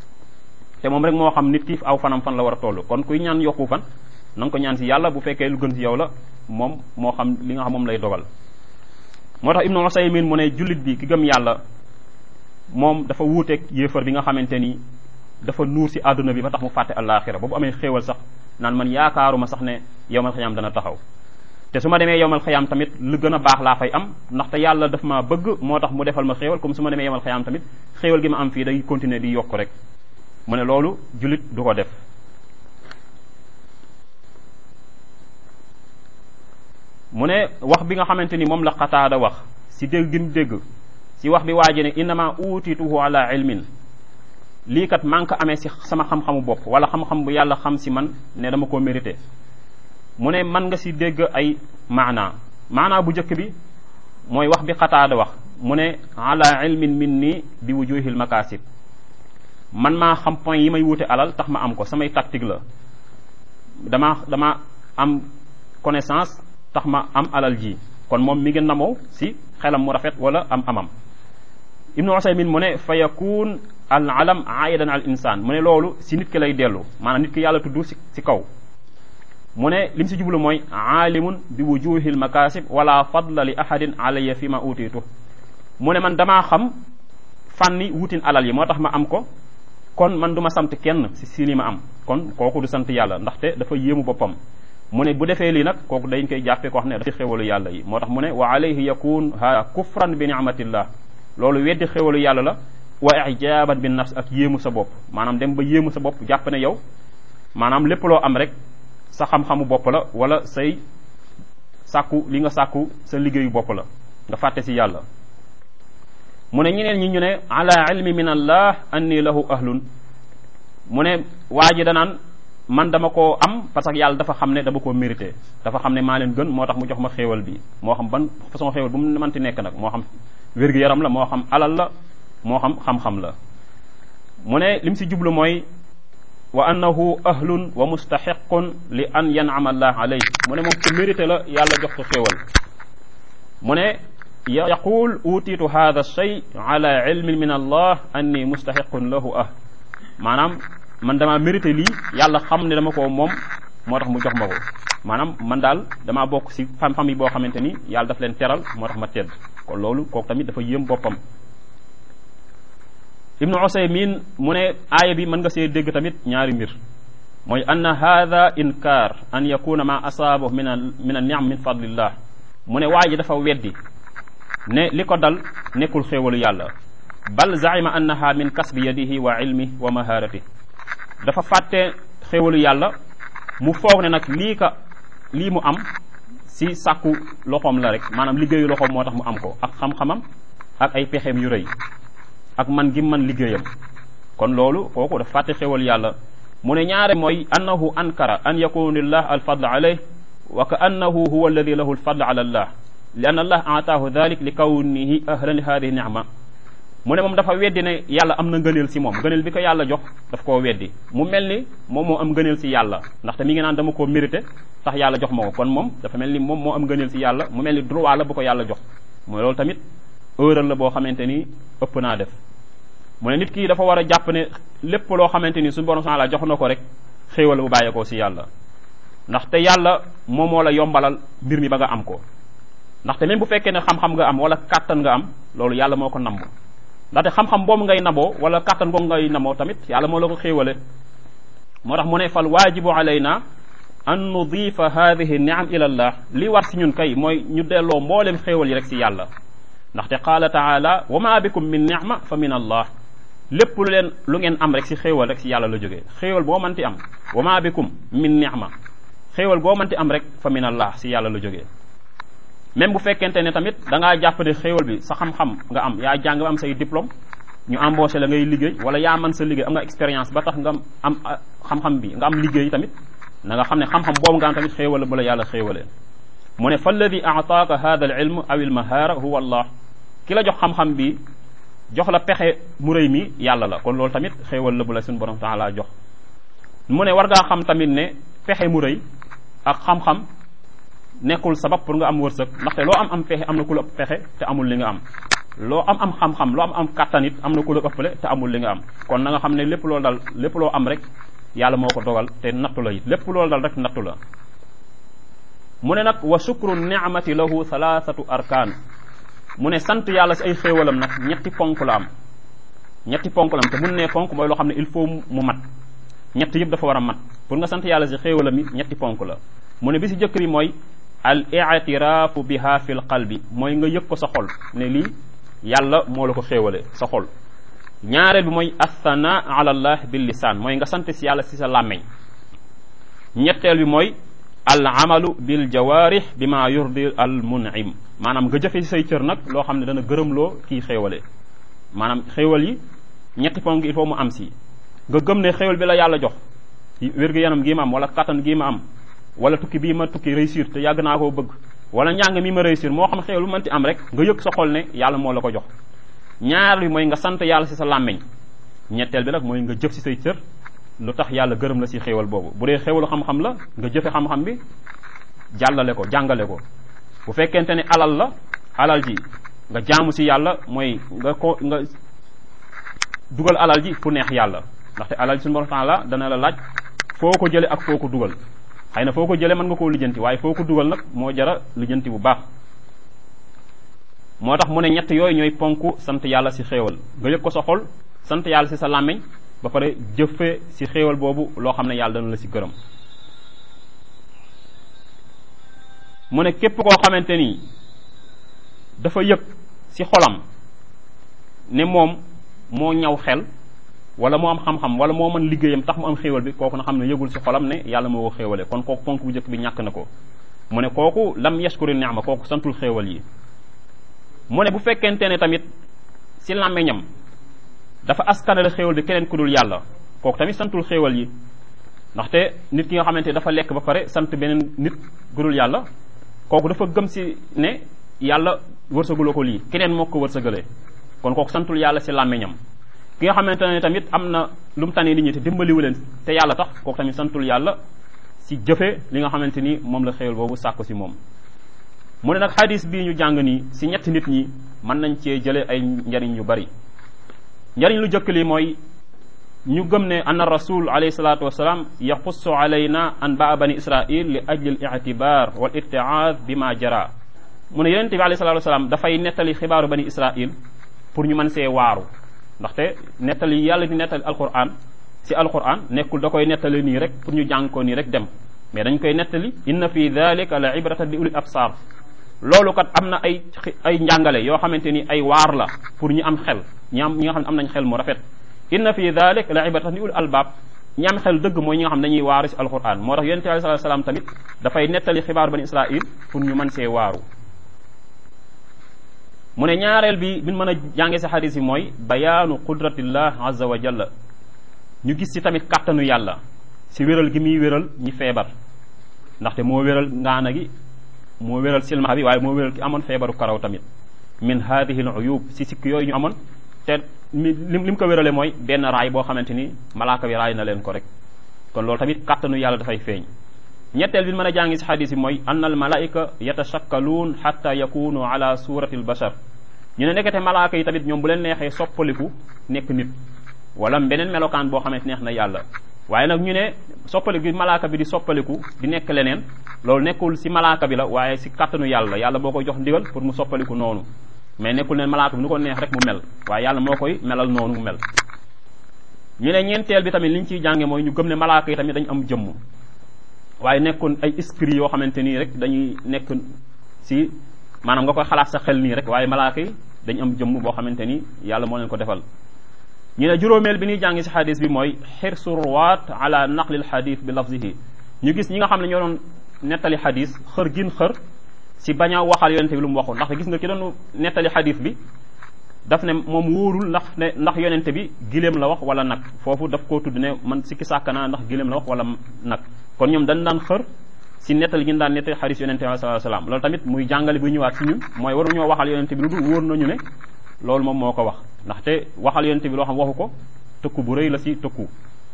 te moom rek moo xam nit ki aw fanam fan la war a toll kon kuy ñaan yokku fan na nga ko ñaan si yàlla bu fekkee lu gën si yow la moom moo xam li nga xam moom lay dogal moo tax ibnu usaymin mu ne jullit bi ki gëm yàlla moom dafa wuuteeg yéefar bi nga xamante ni dafa nuur si àdduna bi ba tax mu fàtte àllaaxira ba bu amee xéewal sax naan man yaakaaruma sax ne yowmal xiyaam dana taxaw te su ma demee yowmal xiyaam tamit lu gën a baax laa fay am ndaxte yàlla daf ma bëgg moo tax mu defal ma xéewal comme su ma demee yowmal xiyaam tamit xéewal gi ma am fii day continuer di yokk rek mu ne loolu jullit du ko def mu ne wax bi nga xamante ni moom la xataada wax si dégg gi mu dégg si wax bi waaji ne innama uutituhu ala ilmin lii kat maa ngi ko amee si sama xam-xamu bopp wala xam-xam bu yàlla xam si man ne dama koo mérité mu ne man nga si dégg ay maana maana bu njëkk bi mooy wax bi xataada wax mu ne ala ilmin min nii bi wujuhil makasib man maa xam point yi may wute alal tax ma am ko samay tactique la dama dama am connaissance tax ma am alal ji kon moom mi ngi namoo si xelam mu rafet wala am amam ibnu usaymin mu ne fa yakun al alam aidan al insan mu ne loolu si nit ki lay dellu maanaam nit ki yàlla tudd si si kaw mu ne li mu si jublu mooy aalimun bi wujuhil makasib wala fadla li ahadin alayya fi ma utiitu mu ne man damaa xam fànni wutin alal yi moo tax ma am ko kon man du ma sant kenn si si li ma am kon kooku du sant yàlla ndaxte dafa yéemu boppam mu ne bu defee lii nag kooku dañ koy jàppee ko wax ne dafa xéwalu yàlla yi moo tax mu ne wa alayhi yakun ha kufran bi ni'matillah loolu weddi xéwalu yàlla la wa ijaban bi nafs ak yéemu sa bopp maanaam dem ba yéemu sa bopp jàpp ne yow maanaam lépp loo am rek sa xam-xamu bopp la wala say sàkku li nga sàkku sa liggéeyu bopp la nga fàtte si yàlla mu ne ñeneen ñi ñu ne ala ilmi min allah anni lahu ahlun mu ne waa ji danaan man dama koo am parce que yàlla dafa xam ne dama koo mérité dafa xam ne maa leen gën moo tax mu jox ma xéewal bi moo xam ban façon xéewal bu mu mënti nekk nag moo xam wér-gu-yaram la moo xam alal la moo xam xam-xam la mu ne lim si jublu mooy wa annahu ahlun wa mustaxiqun li an yanama allah alayh mu ne moom ko mérité la yàlla jox ko xéewal mu ne yaqul utitu hada shay ala ilmin min allah anni mustaxiqun lahu ah maanaam man damaa mérité lii yàlla xam ne dama ko moom moo tax mu jox ma ko maanaam man daal damaa bokk si xam-xam yi boo xamante ni yàlla daf leen teral moo tax ma tedd kon loolu kooku tamit dafa yéem boppam ibnu usaymin mu ne aaya bi mën nga see dégg tamit ñaari mbir mooy anna hada inkar an yakuna ma asaabahu min a min a niam min fadlillah mu ne waa ji dafa weddi ne li ko dal nekkul xéewalu yàlla bal zaima annaha min kasbi yadihi wa ilmi wa maharati dafa fàtte xéewalu yàlla mu foog ne nag lii ka lii mu am si sàkku loxoom la rek maanaam liggéeyu loxoom moo tax mu am ko ak xam-xamam ak ay pexeem yu rëy ak man gi man liggéeyam kon loolu kooku dafa fàtte xéwal yàlla mu ne ñaare mooy annahu ankara an yakuna lillah alfadl alayh wa ka annahu huwa alladi lahu alfadl ala allah li anna allah aataahu dalik li kawnihi ahlan li hadihi nicma mu ne moom dafa weddi ne yàlla am na ngëneel si moom ngëneel bi ko yàlla jox daf koo weddi mu mel ni moom moo am ngëneel si yàlla ndaxte mi ngi naan dama koo mérité tax yàlla jox ma ko kon moom dafa mel ni moom moo am ngëneel si yàlla mu mel ni droit la bu ko yàlla jox mooy loolu tamit erreur la boo xamante ni ëpp naa def mu ne nit ki dafa war a jàpp ne lépp loo xamante ni suñu borom subhanahu wa ta'ala jox na ko rek xéewal bu bàyyeekoo si yàlla ndaxte yàlla moom moo la yombalal mbir mi ba nga am ko ndaxte même bu fekkee ne xam-xam nga am wala kàttan nga am loolu yàlla moo ko namb ndaxte xam-xam boobu ngay naboo wala kàttan boobu ngay naboo tamit yàlla moo la ko xéewale moo tax mu ne fal waajibu alayna an nudifa hadihi niam ila allah li war si ñun kay mooy ñu delloo mboolem xéewal yi rek si yàlla ndaxte qaala taala wa ma bikum min nicma fa min allah lépp lu leen lu ngeen am rek si xéewal rek si yàlla la jógee xéewal boo mënti am wa ma bikum min nicma xéewal boo mënti am rek fa min allah si yàlla la jógee même bu fekkente ne tamit da ngaa jàpp ne xéewal bi sa xam-xam nga am yaa jàng ba am say diplôme ñu embauché la ngay liggéey wala yaa mën sa liggéey am nga expérience ba tax nga am xam-xam bi nga am liggéey tamit na nga xam ne xam-xam boobu nga am tamit xéewal la bu la yàlla xéewalee mu ne fa alladi aataaka hada al ilm aw il mahara huwa allah ki la jox xam-xam bi jox la pexe mu rëy mi yàlla la kon loolu tamit xéewal la bu la suñu borom taala jox mu ne war ngaa xam tamit ne pexe mu rëy ak xam-xam nekkul sabab pour nga am wërsëg ndaxte loo am am pexe am na ku la ëpp pexe te amul li nga am loo am am xam-xam loo am am kàttan it am na ku la ëppale te amul li nga am kon na nga xam ne lépp loolu dal lépp loo am rek yàlla moo ko dogal te nattu la it lépp loolu dal rek nattu la mu ne nag wa shukru ni'mati lahu thalathatu arkaan mu ne sant yàlla si ay xéewalam nag ñetti ponk la am ñetti ponk la am te mun ne ponk mooy loo xam ne il faut mu mat ñett yëpp dafa war a mat pour nga sant yàlla si xéewalam yi ñetti ponk la mu ne bi si jëkk bi mooy al i'tiraafu biha fi l qalbi mooy nga yëg ko sa xol ne lii yàlla moo la ko xéewale sa xol ñaareel bi mooy athana ala allah bil lisaan mooy nga sant si yàlla si sa làmmeñ ñetteel bi mooy al amalu bil jawaarih bi ma yurdi al munim maanaam nga jëfe si say cër nag loo xam ne dana gërëmloo kii xéewale maanaam xéewal yi ñetti ponk il faut mu am si nga gëm ne xéewal bi la yàlla jox wér-gu-yaram gii ma am wala kattan gii ma am wala tukki bii ma tukki réussir te yàgg naa koo bëgg wala njàng mi ma réussir moo xam xéewal lu mënti am rek nga yëg sa xol ne yàlla moo la ko jox ñaar bi mooy nga sant yàlla si sa làmmeñ ñetteel bi nag mooy nga jëf si say cër lu tax yàlla gërëm la si xéewal boobu bu dee xéewalu xam-xam la nga jëfe xam-xam bi jàllale ko jàngale ko bu fekkente ne alal la alal ji nga jaamu si yàlla mooy nga ko nga dugal alal ji fu neex yàlla ndaxte alal ji suñu borom taala dana la laaj foo ko jële ak foo ko dugal xëy na foo ko jële mën nga koo lijjanti waaye foo ko dugal nag moo jara lijjanti bu baax moo tax mu ne ñett yooyu ñooy ponk sant yàlla si xéewal nga yëg ko sa xol sant yàlla si sa làmmiñ ba pare jëfe si xéewal boobu loo xam ne yàlla dana la si gërëm mu ne képp koo xamante ni dafa yëg si xolam ne moom moo ñaw xel wala moo am xam-xam wala moo mën liggéeyam tax mu am xéewal bi kooku na xam ne yëgul si xolam ne yàlla moo ko xéewale kon kooku ponk bu njëkk bi ñàkk na ko mu ne kooku lam yashkuri ni'ma kooku santul xéewal yi mu ne bu fekkente ne tamit si làmmiñam dafa askanale xéewal bi keneen ku dul yàlla kooku tamit santul xéewal yi ndaxte nit ki nga xamante dafa lekk ba pare sant beneen nit ku dul yàlla kooku dafa gëm si ne yàlla wërsëguloo ko lii keneen moo ko wërsëgalee kon kooku santul yàlla si làmmiñam ki nga xamante ne tamit am na lu mu tane nit ñi te dimbaliwu leen te yàlla tax kooku tamit santul yàlla si jëfe li nga xamante ni moom la xéewal boobu sàkku si moom mu ne nag xadis bii ñu jàng nii si ñetti nit ñi mën nañ cee jële ay njariñ yu bari njariñ lu jëkk li mooy ñu gëm ne anna rasul alayhi salatu wasalaam yaxussu alayna an baa bani israil li ajli al itibar wal irtiaad bi ma jara mu ne yonente bi alayhi salatu wasalaam dafay nettali xibaaru bani israil pour ñu mën see waaru ndaxte nettali yàlla di nettali alquran si alquran nekkul da koy nettali nii rek pour ñu jàng ko nii rek dem mais dañ koy nettali inna fi dalika la ibratan li ulil absar loolu kat am na ay ay njàngale yoo xamante ni ay waar la pour ñi am xel ñi am ñi nga xam ne am nañ xel mu rafet inna fi dalik la ibratan li ul albaab ñi am xel dëgg mooy ñi nga xam ne dañuy waaru si alquran moo tax yonente bi alayhi salaam tamit dafay nettali xibaar bani israil pour ñu mën see waaru mu ne ñaareel bi bin mën a jànge si xadis yi mooy bayaanu qudratillah azza wa jalla ñu gis si tamit kàttanu yàlla si wéral gi muy wéral ñi feebar ndaxte moo wéral ngaana gi moo wéral silmaxa bi waaye moo wéral ki amoon feebaru karaw tamit min hadihi al uyub si sikk yooyu ñu amoon te mi li li mu ko wérale mooy benn raay boo xamante ni malaaka bi raay na leen ko rek kon loolu tamit kàttanu yàlla dafay feeñ ñetteel bi mën a jàngi si xadis yi mooy ann al malaika yatashakkaluun xatta yakunu ala surati al bashar ñu ne nekkete malaaka yi tamit ñoom bu leen neexee soppaliku nekk nit wala beneen melokaan boo xamante neex na yàlla waaye nag ñu ne soppaliku bi malaaka bi di soppaliku di nekk leneen loolu nekkul si malaaka bi la waaye si kàttanu yàlla yàlla boo koy jox ndigal pour mu soppaliku noonu mais nekkul ne malaaka bi nu ko neex rek mu mel waaye yàlla moo koy melal noonu mu mel ñu ne ñeenteel bi tamit li ñu ciy jànge mooy ñu gëm ne malaaka yi tamit dañu am jëmm waaye nekkul ay esprit yoo xamante nii rek dañuy nekk si maanaam nga koy xalaat sa xel nii rek waaye malaaka yi dañu am jëmm boo xamante ni yàlla moo leen ko defal ñu ne juróomeel bi ñuy jàngi si xadis bi mooy xirsu ruwaat ala naqlil xadis bi lafzihi ñu gis ñi nga xam ne ñoo doon nettali xadis xër gin xër si bañ a waxal yonente bi lu mu waxul ndax gis nga ki doon nettali xadis bi daf ne moom wóorul ndax ne ndax yonente bi giléem la wax wala nag foofu daf koo tudd ne man sikki sàkk naa ndax giléem la wax wala nag kon ñoom dañ daan xër si nettali gi ñu daan nettali xadis yonente bi sallallahu alayhi wasallam loolu tamit muy jàngale bu ñëwaat si ñun mooy waruñoo waxal yonente bi lu dul wóor nañu ne loolu moom moo ko wax ndaxte waxal yonente bi loo xam waxu ko tëkku bu rëy la si tëkku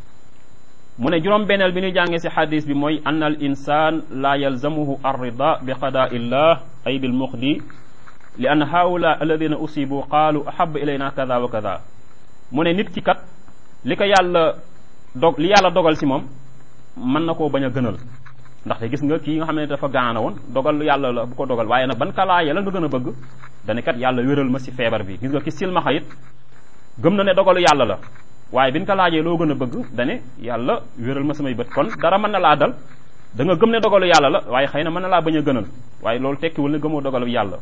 mu ne juróom benneel bi ñuy jàngee si xadis bi mooy ann al insan la yalzamuhu arrida bi qadaa illah ay bil muqdi li ann haula alladina usibu qaalu ahaba ilayna kada wa kada mu ne nit ki kat li ko yàlla dog li yàlla dogal si moom mën na koo bañ a gënal ndaxte gis nga kii nga xam ne dafa gaana woon dogal yàlla la bu ko dogal waaye nag ban kalaaye la nga gën a bëgg dane kat yàlla wéral ma si feebar bi gis nga ki silmaxa it gëm na ne dogalu yàlla la waaye biñ ko laajee loo gën a bëgg dane yàlla wéral ma samay bët kon dara mën na laa dal da nga gëm ne dogalu yàlla la waaye xëy na mën na laa bañ a gënal waaye loolu tekkiwul ne gëmoo dogalu yàlla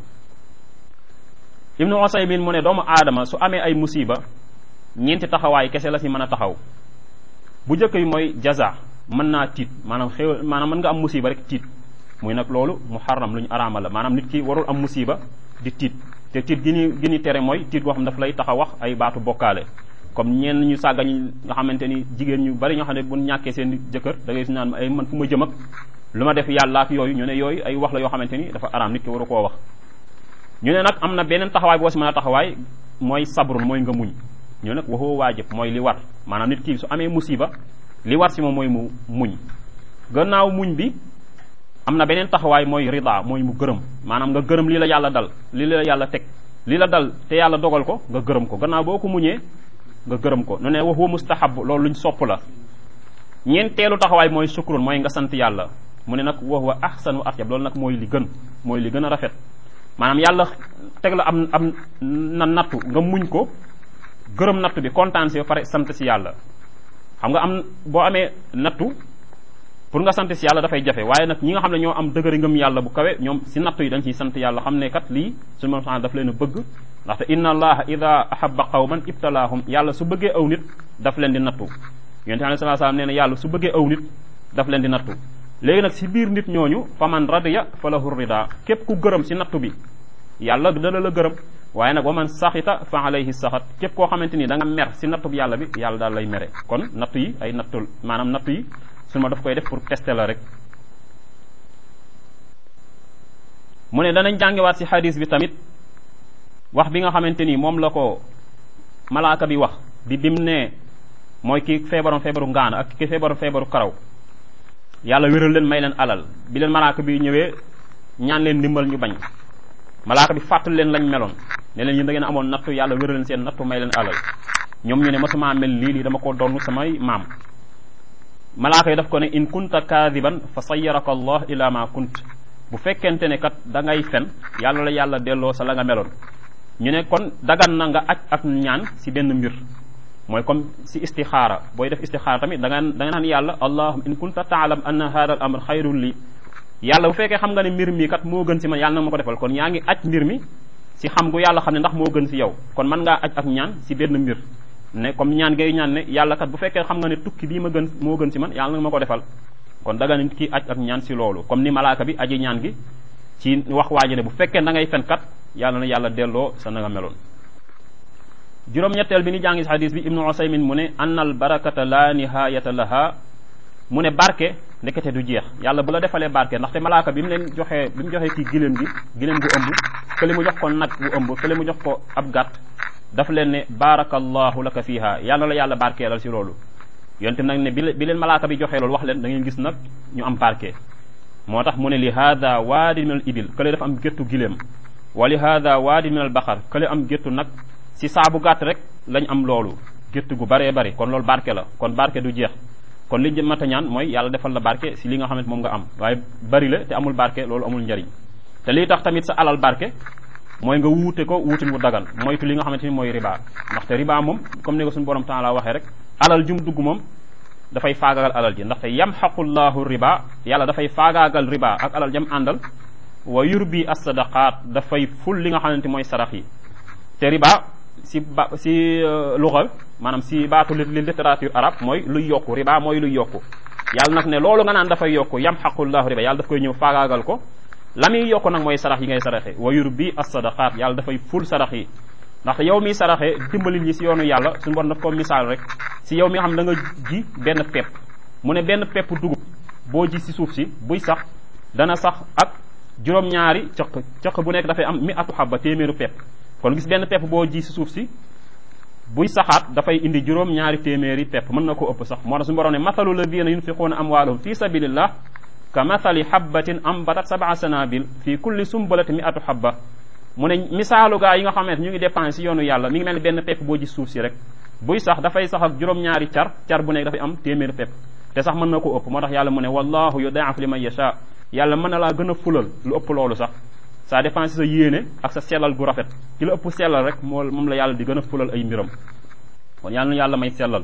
ibnu Usaymin mu ne doomu aadama su amee ay musiba ñeenti taxawaay kese la si mën a taxaw bu njëkk bi mooy jaza mën naa tiit maanaam xew maanaam mën nga am musiba rek tiit muy nag loolu muharram lu ñu araama la maanaam nit ki warul am musiba di tiit te tiit gi ni gi ni tere mooy tiit boo xam daf lay tax a wax ay baatu bokkaale comme ñenn ñu sàgga ñi nga xamante ni jigéen ñu bari ñoo xam ne bu ñàkkee seen jëkkër da ngay si naan ay man fu ma jëm ak lu ma def yàlla ak yooyu ñu ne yooyu ay wax la yoo xamante ni dafa araam nit ki waru koo wax ñu ne nag am na beneen taxawaay boo si mën a taxawaay mooy sabrun mooy nga muñ ñu nag waxoo waajib mooy li war maanaam nit ki su amee musiba li war si moom mooy mu muñ gannaaw muñ bi am na beneen taxawaay mooy rida mooy mu gërëm maanaam nga gërëm lii la yàlla dal lii la yàlla teg lii la dal te yàlla dogal ko nga gërëm ko gannaaw boo ko muñee nga gërëm ko nu ne wa huwa mustahab loolu luñ sopp la ñeenteelu taxawaay mooy sukrun mooy nga sant yàlla mu ne nag wa huwa ahsan wa atyab loolu nag mooy li gën mooy li gën a rafet maanaam yàlla teg la am am na nattu nga muñ ko gërëm nattu bi kontaan si ba pare sant si yàlla xam nga am boo amee nattu pour nga sant si yàlla dafay jafe waaye nag ñi nga xam ne ñoo am dëgëri ngëm yàlla bu kawe ñoom si nattu yi dañ ciy sant yàlla xam ne kat lii suñu moom sax daf leen a bëgg ndaxte inna allaha ida ahabba qawman ibtalaahum yàlla su bëggee aw nit daf leen di nattu yonente alayhi salaatu salaam nee na yàlla su bëggee aw nit daf leen di nattu léegi nag si biir nit ñooñu faman radiya fa lahu rida képp ku gërëm si nattu bi yàlla dana la gërëm waaye nag wa man saxita fa alayhi saxat képp koo xamante ni da nga mer si nattu bi yàlla bi yàlla daal lay mere kon nattu yi ay nattul maanaam nattu yi sunu ma daf koy def pour tester la rek mu ne danañ jàngiwaat si xadis bi tamit wax bi nga xamante ni moom la ko malaaka bi wax bi bim ne mooy ki feebaroon feebaru ngaana ak ki feebaroon feebaru karaw yàlla wéral leen may leen alal bi leen malaaka bi ñëwee ñaan leen ndimbal ñu bañ malaaka bi fàttali leen lañ meloon ne leen yéen da ngeen amoon nattu yàlla wéral leen seen nattu may leen alal ñoom ñu ne masuma mel lii lii dama ko donn samay maam malaaka yi daf ko ne in kunta kaadiban fa sayyaraka allah ila ma kunt bu fekkente ne kat da ngay fen yàlla la yàlla delloo sa la nga meloon ñu ne kon dagan na nga aj ak ñaan si benn mbir mooy comme si istixaara booy def istixaara tamit da nga da nga naan yàlla allahum in kunta taalam anna hada al amr xayrun li yàlla bu fekkee xam nga ne mbir mi kat moo gën si man yàlla na ma ko defal kon yaa ngi aj mbir mi si xam gu yàlla xam ne ndax moo gën si yow kon mën ngaa aj ak ñaan si benn mbir ne comme ñaan ngay ñaan ne yàlla kat bu fekkee xam nga ne tukki bii ma gën moo gën si man yàlla na ma ko defal kon daga nit ki aj ak ñaan si loolu comme ni malaaka bi aji ñaan gi ci wax waaji ne bu fekkee da ngay fen kat yàlla na yàlla delloo sa na nga meloon juróom-ñetteel bi ni jàngi si xadis bi ibnu usaymin mu ne anna al barakata la nihayata laha mu ne barke ndekete du jeex yàlla bu la defalee barke ndaxte malaaka bi mu leen joxee bi mu joxee kii giléem gi giléem gu ëmb kële mu jox ko nag bu ëmb kële mu jox ko ab gàtt dafa leen ne barakallahu laka fiha yàlla la yàlla barkeelal si loolu yonte nag ne bi bi leen malaaka bi joxee loolu wax leen da ngeen gis nag ñu am barke moo tax mu ne li hada waadin min al ibil kële dafa am géttu giléem wa li hada waadin min al baxar kële am géttu nag si saabu gàtt rek lañ am loolu gétt gu baree bari kon loolu barke la kon barke du jeex kon li mat a ñaan mooy yàlla defal la barke si li nga xamante moom nga am waaye bari la te amul barke loolu amul njariñ te lii tax tamit sa alal barke mooy nga wuute ko wuutin wu dagan moytu li nga xamante ni mooy riba ndaxte riba moom comme ni nga suñu borom taala waxee rek alal jum dugg moom dafay faagaagal alal ji ndaxte yamxaqu llahu riba yàlla dafay faagaagal riba ak alal jam àndal wa yurbi as-sadaqaat dafay ful li nga xamante mooy sarax yi te riba si ba si luxa maanaam si baatu li littérature arabe mooy luy yokku riba mooy luy yokku yàlla nag ne loolu nga naan dafay yokku yamxaqullahu riba yàlla daf koy ñëw faagaagal ko la muy yokku nag mooy sarax yi ngay saraxe wa yurbi as-sadaqaat yàlla dafay ful sarax yi ndaxte yow miy saraxe dimbali ñi si yoonu yàlla suñu bon daf ko misaal rek si yow mi nga xam da nga ji benn pepp mu ne benn pepp dugub boo ji si suuf si buy sax dana sax ak juróom-ñaari cëq cëq bu nekk dafay am mi atu xabba téeméeru pepp kon gis benn pepp boo ji si suuf si buy saxaat dafay indi juróom ñaari téeméeri pepp mën na ko ëpp sax moo tax suñu borom ne mathalu ladina yunfiquuna amwaalahum fi sabilillah ka mathali habbatin ambatat sab'a sanabil fi kulli sumbulati mi'atu habba mu ne misaalu gaa yi nga xamante ñu ngi dépense si yoonu yàlla mi ngi mel ni benn pepp boo gis suuf si rek buy sax dafay sax ak juróom-ñaari car car bu nekk dafay am téeméeri pepp te sax mën na ko ëpp moo tax yàlla mu ne wallahu yudaa'if liman yasha yàlla mën na laa gën a fulal lu ëpp loolu sax ça dépend si sa yéene ak sa sellal gu rafet ki la ëpp sellal rek moo moom la yàlla di gën a fulal ay mbiram kon yàlla na yàlla may sellal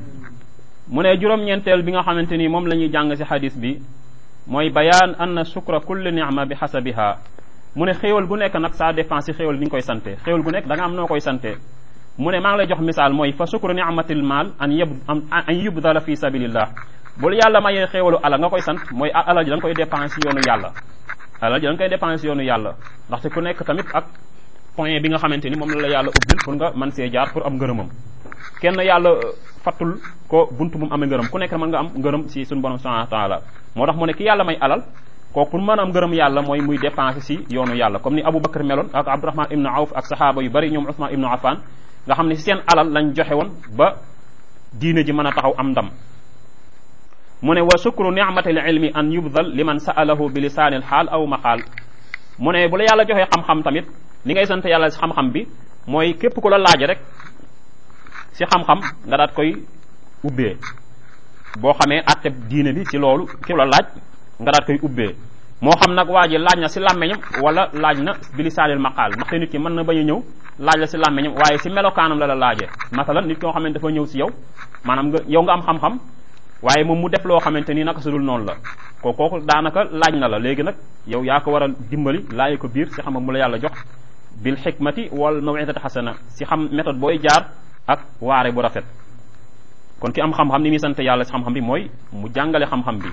mu ne juróom-ñeenteel bi nga xamante ni moom la ñuy jàng si xadis bi mooy bayaan anna shukra kulli ni'ma bi xasabiha mu ne xéewal gu nekk nag ça dépend si xéewal bi nga koy sante xéewal gu nekk da nga am noo koy sante mu ne maa ngi lay jox misaal mooy fa shukru ni'matil maal an yub an yubdala fi sabilillah bul yàlla mayee xéewalu alal nga koy sant mooy alal ji da nga koy dépense si yoonu yàlla alal ji da nga koy dépense yoonu yàlla ndaxte ku nekk tamit ak point bi nga xamante ni moom la la yàlla ubbil pour nga mën see jaar pour am ngërëmam kenn yàlla fattul ko buntu bu mu amee ngërëm ku nekk mën nga am ngërëm si suñu borom subhanahu wa taala moo tax mu ne ki yàlla may alal kooku pour mën a am ngërëm yàlla mooy muy dépenser si yoonu yàlla comme ni Abu Bakar meloon ak Abdurahman ibnu Awf ak sahaaba yu bari ñoom Usman ibnu Affan nga xam ne si seen alal lañ joxe woon ba diine ji mën a taxaw am ndam mu ne wa shukru ni'matil ilmi an yubdal liman sa'alahu bi lisaanil xaal aw maqaal mu ne bu la yàlla joxee xam-xam tamit li ngay sant yàlla si xam-xam bi mooy képp ku la laaj rek si xam-xam nga daat koy ubbee boo xamee atteb diine bi si loolu ki la laaj nga daat koy ubbee moo xam nag waa ji laaj na si làmmeñam wala laaj na bi lisaanil maqaal ndaxte nit ki mën na bañ a ñëw laaj la si làmmeñam waaye si melokaanam la la laajee masalan nit koo xamante dafa ñëw si yow maanaam nga yow nga am xam-xam waaye moom mu def loo xamante ni naka sudul noonu la ko kooku daanaka laaj na la léegi nag yow yaa ko war a dimbali laaye ko biir si xam-xam mu la yàlla jox bil xikmati wal mawidati xasana si xam méthode booy jaar ak waare bu rafet kon ki am xam-xam ni muy sant yàlla si xam-xam bi mooy mu jàngale xam-xam bi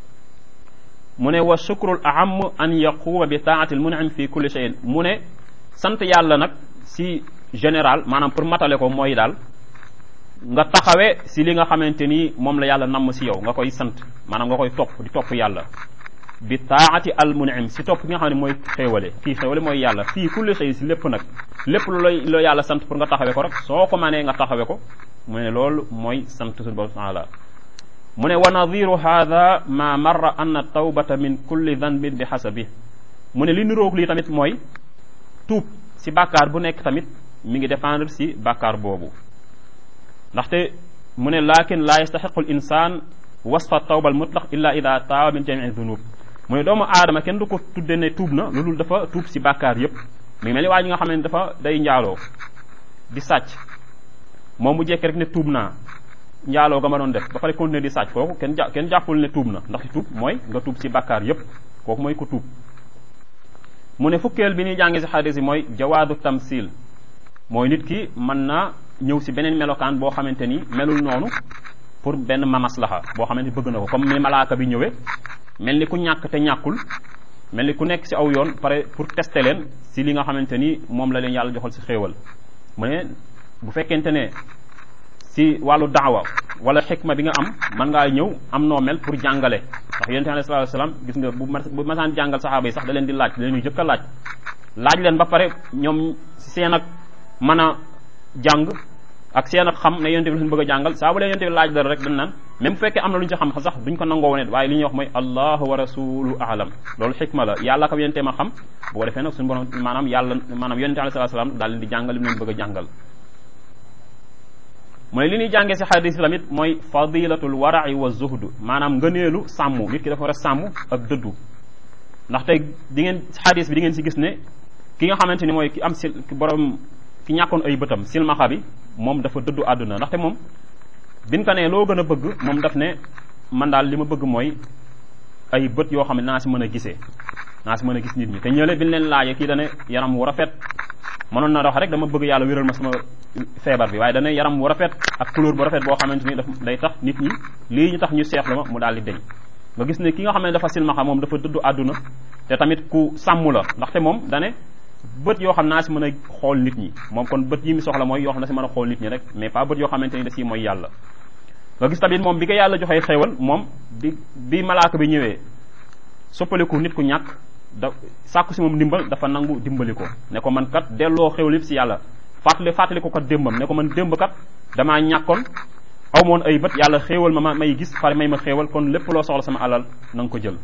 mu ne wa shukrul aham an yaquuma bi taati al munim fi kulli shay'in mu ne sant yàlla nag si général maanaam pour matale ko mooy daal nga taxawee si li nga xamante ni moom la yàlla namm si yow nga koy sant maanaam nga koy topp di topp yàlla bi taati al munim si topp ki nga xam ne mooy xéewale kii xéewale mooy yàlla fii kulli shay si lépp nag lépp lu lay la yàlla sant pour nga taxawee ko rek soo ko manee nga taxawee ko mu ne loolu mooy sant suñu borom taala mu ne wa nadiru hada ma marra anna tawbata min kulli danbin bi xasabi mu ne li niroog lii tamit mooy tuub si bàkkaar bu nekk tamit mi ngi dépendre si bàkkaar boobu ndaxte mu ne lakin la yastaxiqu l insan wasfa tawba al mutlaq illa ida taaba min jamii dunub mu ne doomu aadama kenn du ko tudde ne tuub na loolu dafa tuub si bàkkaar yépp mi mel ni waa ji nga xam ne dafa day njaaloo di sàcc moom mu jekk rek ne tuub naa njaaloo ga ma doon def ba pare continuer di sàcc kooku kenn ja kenn jàppul ne tuub na ndax tuub mooy nga tuub si bàkkaar yépp kooku mooy ku tuub mu ne fukkeel bi ñuy jàngi si xadis yi mooy jawaadu tamsil mooy nit ki mën naa ñëw si beneen melokaan boo xamante ni melul noonu pour benn mamaslaha boo xamante ni bëgg na ko comme ni malaaka bi ñëwee mel ni ku ñàkk te ñàkkul mel ni ku nekk si aw yoon pare pour tester leen si li nga xamante ni moom la leen yàlla joxal si xéewal mu ne bu fekkente ne si wàllu daawa wala xikma bi nga am mën ngaa ñëw am noo mel pour jàngale ndax yonente alayhi salaatu wasalaam gis nga bu bu masaan jàngal saxaaba yi sax da leen di laaj da leen di jëkk a laaj laaj leen ba pare ñoom seen ak mën a jàng ak seen ak xam ne yonente bi lañ bëgg a jàngal saa bu leen yonente bi laaj dara rek dañ naan même bu fekkee am na lu ñu ci xam sax duñ ko nangoo wonet waaye li ñuy wax mooy allahu wa rasulu alam loolu xikma la yàlla ko yonente ma xam bu ko defee nag suñu borom maanaam yàlla maanaam yonente alayhi salaatu wasalaam daal leen di jàngal li mu leen bëgg a jàngal mooy li ñuy jàngee si xadis bi tamit mooy fadilatul warai wa zuhd maanaam ngëneelu sàmm nit ki dafa war a sàmm ak dëddu ndax tey di ngeen xadis bi di ngeen si gis ne ki nga xamante ni mooy ki am sil borom ki ñàkkoon ay bëtam silmaxa bi moom dafa dëddu àdduna ndaxte moom biñ ko ne loo gën a bëgg moom daf ne man daal li ma bëgg mooy ay bët yoo xam ne naa si mën a gisee naa si mën a gis nit ñi te ñële biñ leen laajee kii dane yaram wu rafet mënoon na wax rek dama bëgg yàlla wéral ma sama feebar bi waaye dana yaram wu rafet ak couleur bu rafet boo xamante ni daf day tax nit ñi lii ñu tax ñu seexlu ma mu daal di deñ nga gis ne ki nga xam ne dafa silmaxa moom dafa dëddu àdduna te tamit ku sàmm la ndaxte moom dane bët yoo xam naa si mën a xool nit ñi moom kon bët yi mi soxla mooy yoo xam ne si mën a xool nit ñi rek mais pas bët yoo xamante ni da si mooy yàlla nga gis tamit moom bi ko yàlla joxee xéewal moom bi bi malaaka bi ñëwee soppaliku nit ku ñàkk da sàkku si moom ndimbal dafa nangu dimbali ko ne ko man kat delloo xéwal yëpp si yàlla fàttali fàttali ko kat démbam ne ko man démb kat damaa ñàkkoon aw moon ay bët yàlla xéewal ma ma may gis pare may ma xéewal kon lépp loo soxla sama alal na nga ko jël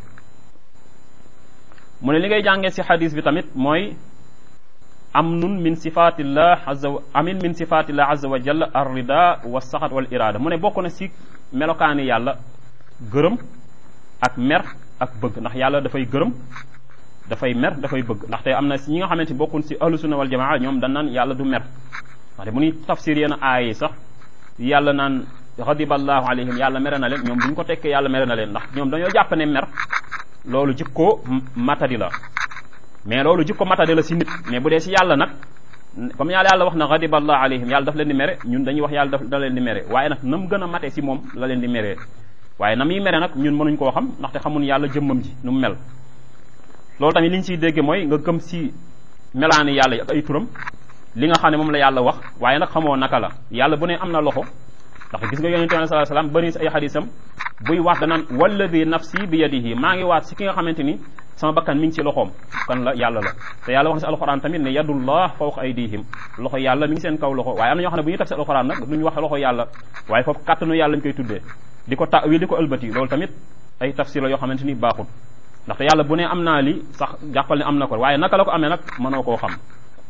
mu ne li ngay jàngee si xadis bi tamit mooy amnun min sifatillah azza wa amin min sifatillah azza wa jalla ar rida wa saxat wal irada mu ne bokk na si melokaani yàlla gërëm ak mer ak bëgg ndax yàlla dafay gërëm dafay mer dafay bëgg ndaxte am na si ñi nga xamante ni bokkun si ahlu sunna wal jamaa ñoom dañ naan yàlla du mer ndaxte bu ñuy tafsir yenn aaya yi sax yàlla naan xadiballahu alayhim yàlla mere na leen ñoom bu ñu ko tekkee yàlla mere na leen ndax ñoom dañoo jàpp ne mer loolu jikko matadi la mais loolu jikko matadi la si nit mais bu dee si yàlla nag comme yàlla yàlla wax na xadiballahu alayhim yàlla daf leen di mere ñun dañuy wax yàlla daf da leen di mere waaye nag na mu gën a matee si moom la leen di meree waaye na muy mere nag ñun mënuñ koo xam ndaxte xamun yàlla jëmmam ji nu mu mel loolu tamit li ñu siy dégge mooy nga gëm si melaani yàlla yi ak ay turam li nga xam ne moom la yàlla wax waaye nag xamoo naka la yàlla bu ne am na loxo ndax gis nga yonente bi sallallahu alayhi wasallam bëri si ay xadisam buy waat danaan walladi nafsi bi yadihi maa ngi waat si ki nga xamante ni sama bakkan mi ngi si loxoom kan la yàlla la te yàlla wax na si alxuraan tamit ne yadullah fawqa aydihim loxo yàlla mi ngi seen kaw loxo waaye am na ñoo xam ne bu ñuy taf si alxuraan nag duñu wax loxo yàlla waaye foofu kàttanu yàlla ñu koy tuddee di ko ta wi di ko ëlbati loolu tamit ay tafsir la yoo xamante ni baaxul ndaxte yàlla bu ne am naa li sax jàppal ne am na ko waaye naka la ko amee nag mënoo koo xam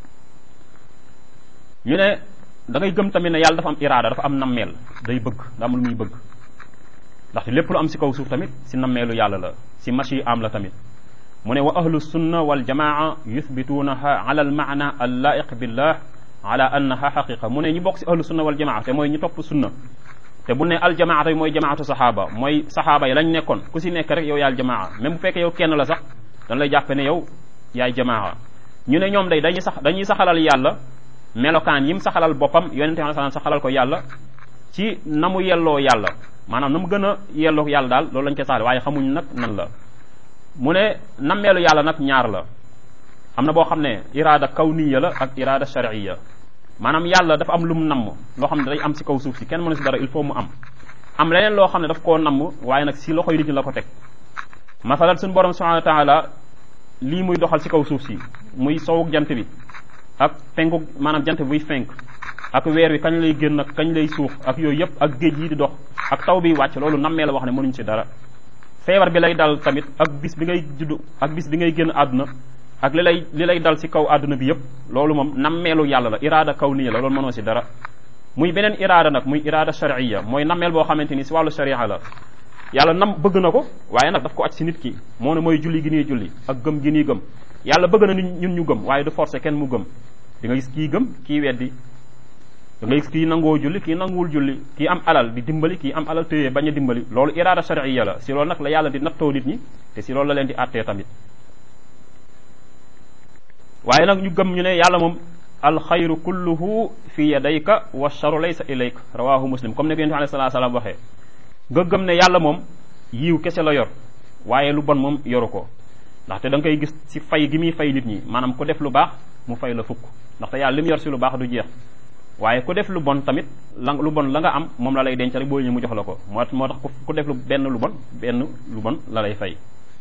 ñu ne da ngay gëm tamit ne yàlla dafa am iraada dafa am nammeel day bëgg da am lu muy bëgg ndaxte lépp lu am si kaw suuf tamit si nammeelu yàlla la si machi am la tamit mu ne wa ahlu sunna wal jamaa yuthbituunaha ala al maana al laiq billah ala annaha xaqiqa mu ne ñu bokk si ahlu sunna wal jamaa te mooy ñu topp sunna te bu ne aljamaa tamit mooy jamaatu saxaaba mooy saxaaba yi lañ nekkoon ku si nekk rek yow yaay aljamaa même bu fekkee yow kenn la sax dañ lay jàppe ne yow yaay jamaa ñu ne ñoom day dañuy sax dañuy saxalal yàlla melokaan yi mu saxalal boppam yonente bi sallam saxalal ko yàlla ci na mu yelloo yàlla maanaam na mu gën a yelloo yàlla daal loolu lañ koy saxal waaye xamuñ nag nan la mu ne nammeelu yàlla nag ñaar la am na boo xam ne iraada kawniya la ak iraada shar'iyya maanaam yàlla dafa am lu mu namm loo xam ne day am si kaw suuf si kenn mënu si dara il faut mu am am leneen loo xam ne daf koo namm waaye nag si loxoy nit ñi la ko teg masalan suñu borom subhanahu wa taala lii muy doxal si kaw suuf si muy sowuk jant bi ak penku maanaam jant buy fenk ak weer wi kañ lay génn ak kañ lay suux ak yooyu yëpp ak géej yi di dox ak taw bi wàcc loolu nammee la wax ne mënuñ si dara feebar bi lay dal tamit ak bis bi ngay juddu ak bis bi ngay génn àdduna ak li lay li lay dal si kaw àdduna bi yëpp loolu moom nammeelu yàlla la iraada kawniya la loolu mënoo si dara muy beneen iraada nag muy iraada shar'iyya mooy nammeel boo xamante ni si wàllu sharia la yàlla nam bëgg na ko waaye nag daf ko aj si nit ki moo ne mooy julli gi nii julli ak gëm gi nii gëm yàlla bëgg na ñun ñu gëm waaye du forcer kenn mu gëm di nga gis kii gëm kii weddi da ngay gis kii nangoo julli kii nanguwul julli kii am alal di dimbali kii am alal téye bañ a dimbali loolu iraada shar'iyya la si loolu nag la yàlla di nattoo nit ñi te si loolu la leen di àttee tamit waaye nag ñu gëm ñu ne yàlla moom alxayru kulluhu fi yadayka wa charu laysa ilayka rawahu muslim comme ne ko yonent bi alayhi salaatu salaam waxee nga gëm ne yàlla moom yiiw kese la yor waaye lu bon moom yoru ko ndaxte da nga koy gis ci fay gi muy fay nit ñi maanaam ku def lu baax mu fay la fukk ndaxte yàlla li mu yor si lu baax du jeex waaye ku def lu bon tamit la lu bon la nga am moom la lay denc rek boo ñëwee mu jox la ko moo moo tax ku def lu benn lu bon benn lu bon la lay fay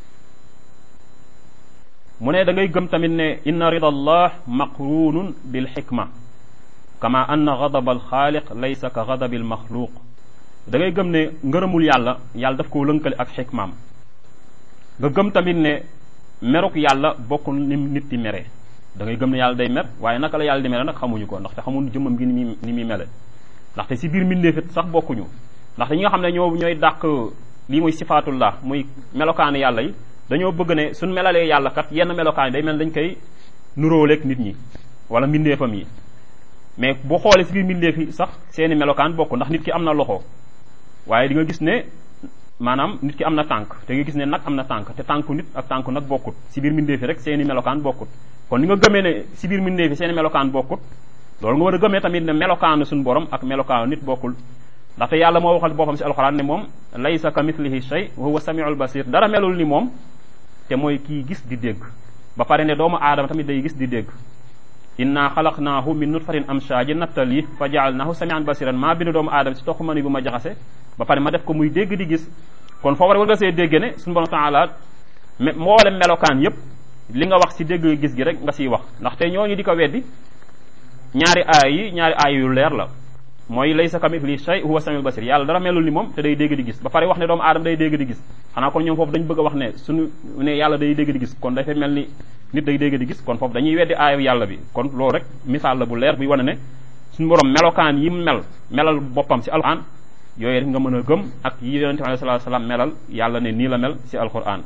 mu ne da ngay gëm tamit ne inna rida allah maqrunun bil xikma kama anna gadaba al xaaliq laysa ka gadabi al maxluuq da ngay gëm ne ngërëmul yàlla yàlla daf koo lënkale ak xikmaam nga gëm tamit ne meruk yàlla bokkul ni nit di mere da ngay gëm ne yàlla day mer waaye naka la yàlla di mere nag xamuñu ko ndaxte xamuñu jëmmam gi ni muy ni muy mele ndaxte si biir mbindeefit sax bokkuñu ndaxte ñi nga xam ne ñoo ñooy dàq lii muy sifaatullah muy melokaani yàlla yi dañoo bëgg ne suñ melalee yàlla kat yenn melokaan yi day mel dañ koy nuróoleeg nit ñi wala mbindeefam yi mais boo xoolee si biir mbindeef yi sax seeni melokaan bokk ndax nit ki am na loxo waaye di nga gis ne maanaam nit ki am na tànk te nga gis ne nag am na tànk te tànku nit ak tànku nag bokkut si biir mbindeef yi rek seeni melokaan bokkut kon ni nga gëmee ne si biir mbindeef yi seeni melokaan bokkut loolu nga war a gëmee tamit ne melokaanu suñu borom ak melokaanu nit bokkul ndaxte yàlla moo waxal boppam si alxuraan ne moom laysa ka mithlihi shay wa huwa samiul basir dara melul ni moom te mooy kii gis di dégg ba pare ne doomu aadama tamit day gis di dégg inna xalaqnaahu min nutfatin amshaaji nattali fa jaalnaahu samian basiran maa bind doomu aadama si toq mani bu ma jaxase ba pare ma def ko muy dégg di gis kon foofu rek war nga see dégg ne suñu borom taala mboolem melokaan yépp li nga wax si dégg gis gi rek nga siy wax ndaxte ñooñu di ko weddi ñaari aay yi ñaari aay yu leer la mooy laysa kamithlihi shay huwa samiul basir yàlla dara melul ni moom te day dégg di gis ba pare wax ne doomu aadama day dégg di gis xanaa kon ñoom foofu dañ bëgg a wax ne suñu ne yàlla day dégg di gis kon dafay mel ni nit day dégg di gis kon foofu dañuy weddi aayu yàlla bi kon loolu rek misaal la bu leer buy wane ne suñu borom melokaan yi mel melal boppam si alquran yooyu rek nga mën a gëm ak yi yonente bi alayhi salaatu salaam melal yàlla ne nii la mel si alquran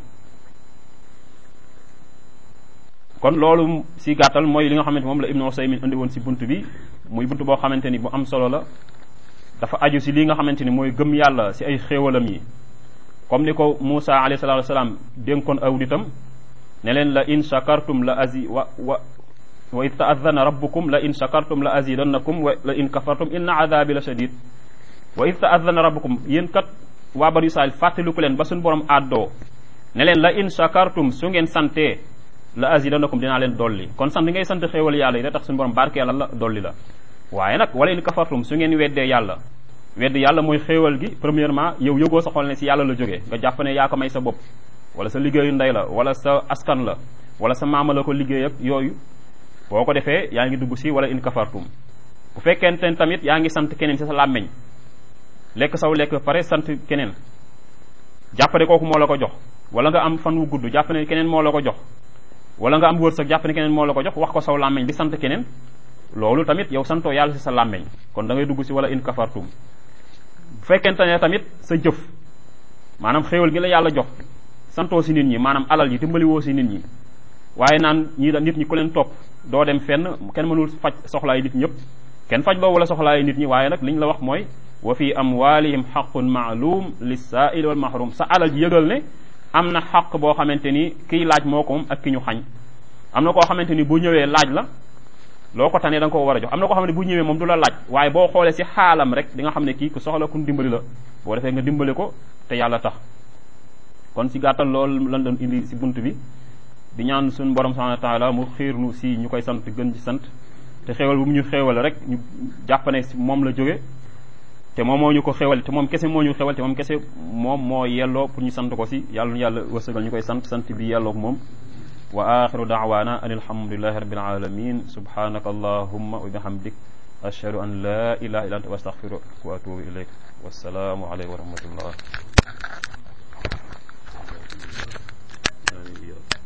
kon loolu si gàttal mooy li nga xamante moom la Ibnu Usaymin indi woon si bunt bi muy bunt boo xamante ni bu am solo la dafa aju si li nga xamante ni mooy gëm yàlla si ay xéewalam yi comme ni ko Moussa alayhi salaatu wasalaam dénkoon aw nitam ne leen la in shakartum la azi wa wa wa id taadana rabbukum la in shakartum la azidannakum wa la in kafartum inna adabi la shadid wa id taadana rabbukum yéen kat waa banu Israil fàttaliku leen ba suñu borom àddoo ne leen la in shakartum su ngeen santee la azidannakum dinaa leen dolli kon sant ngay sant xéewal yàlla yi da tax suñu borom barkeelal la dolli la waaye nag wala in kafartum su ngeen weddee yàlla wedd yàlla mooy xéewal gi premièrement yow yëgoo sa xol ne si yàlla la jógee nga jàpp ne yaa ko may sa bopp wala sa liggéeyu ndey la wala sa askan la wala sa maama la ko liggéey ak yooyu boo ko defee yaa ngi dugg si wala in kafartum bu fekkente ne tamit yaa ngi sant keneen si sa làmmeñ lekk saw lekk pare sant keneen jàpp ne kooku moo la ko jox wala nga am fan wu gudd jàpp ne keneen moo la ko jox wala nga am wërsëg jàpp ne keneen moo la ko jox wax ko saw làmmeñ di sant keneen loolu tamit yow santoo yàlla si sa làmmeñ kon da ngay dugg si wala in kafartum bu fekkente ne tamit sa jëf maanaam xéewal gi la yàlla jox santoo si nit ñi maanaam alal yi dimbaliwoo si nit ñi waaye naan ñii da nit ñi ku leen topp doo dem fenn kenn mënul faj soxlaay nit ñëpp kenn faj loo wala soxlaay nit ñi waaye nag li ñu la wax mooy wa fi amwalihim xaqun maalum lissaili wal mahrum sa alal ji yëgal ne am na xaq boo xamante ni kiy laaj moo ko moom ak ki ñu xañ am na koo xamante ni bu ñëwee laaj la loo ko tanee da nga ko war a jox am na koo xam ne bu ñëwee moom du la laaj waaye boo xoolee si xaalam rek di nga xam ne kii ku soxla ku dimbali la boo defee nga dimbali ko te yàlla tax kon si gàttal loolu lan doon indi si bunt bi di ñaan suñu borom subhanahu wa taala mu xiir nu si ñu koy sant gën ci sant te xéewal bu mu ñu xéewal rek ñu jàpp ne si moom la jóge te moom moo ñu ko xéewal te moom kese moo ñu xéewal te moom kese moom moo yelloo pour ñu sant ko si yàlla yàlla wërsëgal ñu koy sant sant bi yelloo moom wa axiru daawaana an alhamdulilahi rabbil alamin subhanaka allahumma wa bihamdik ashhadu an la ilaha illa anta wa astaghfiruka wa atubu ilayk wassalaamu alaykum wa rahmatullah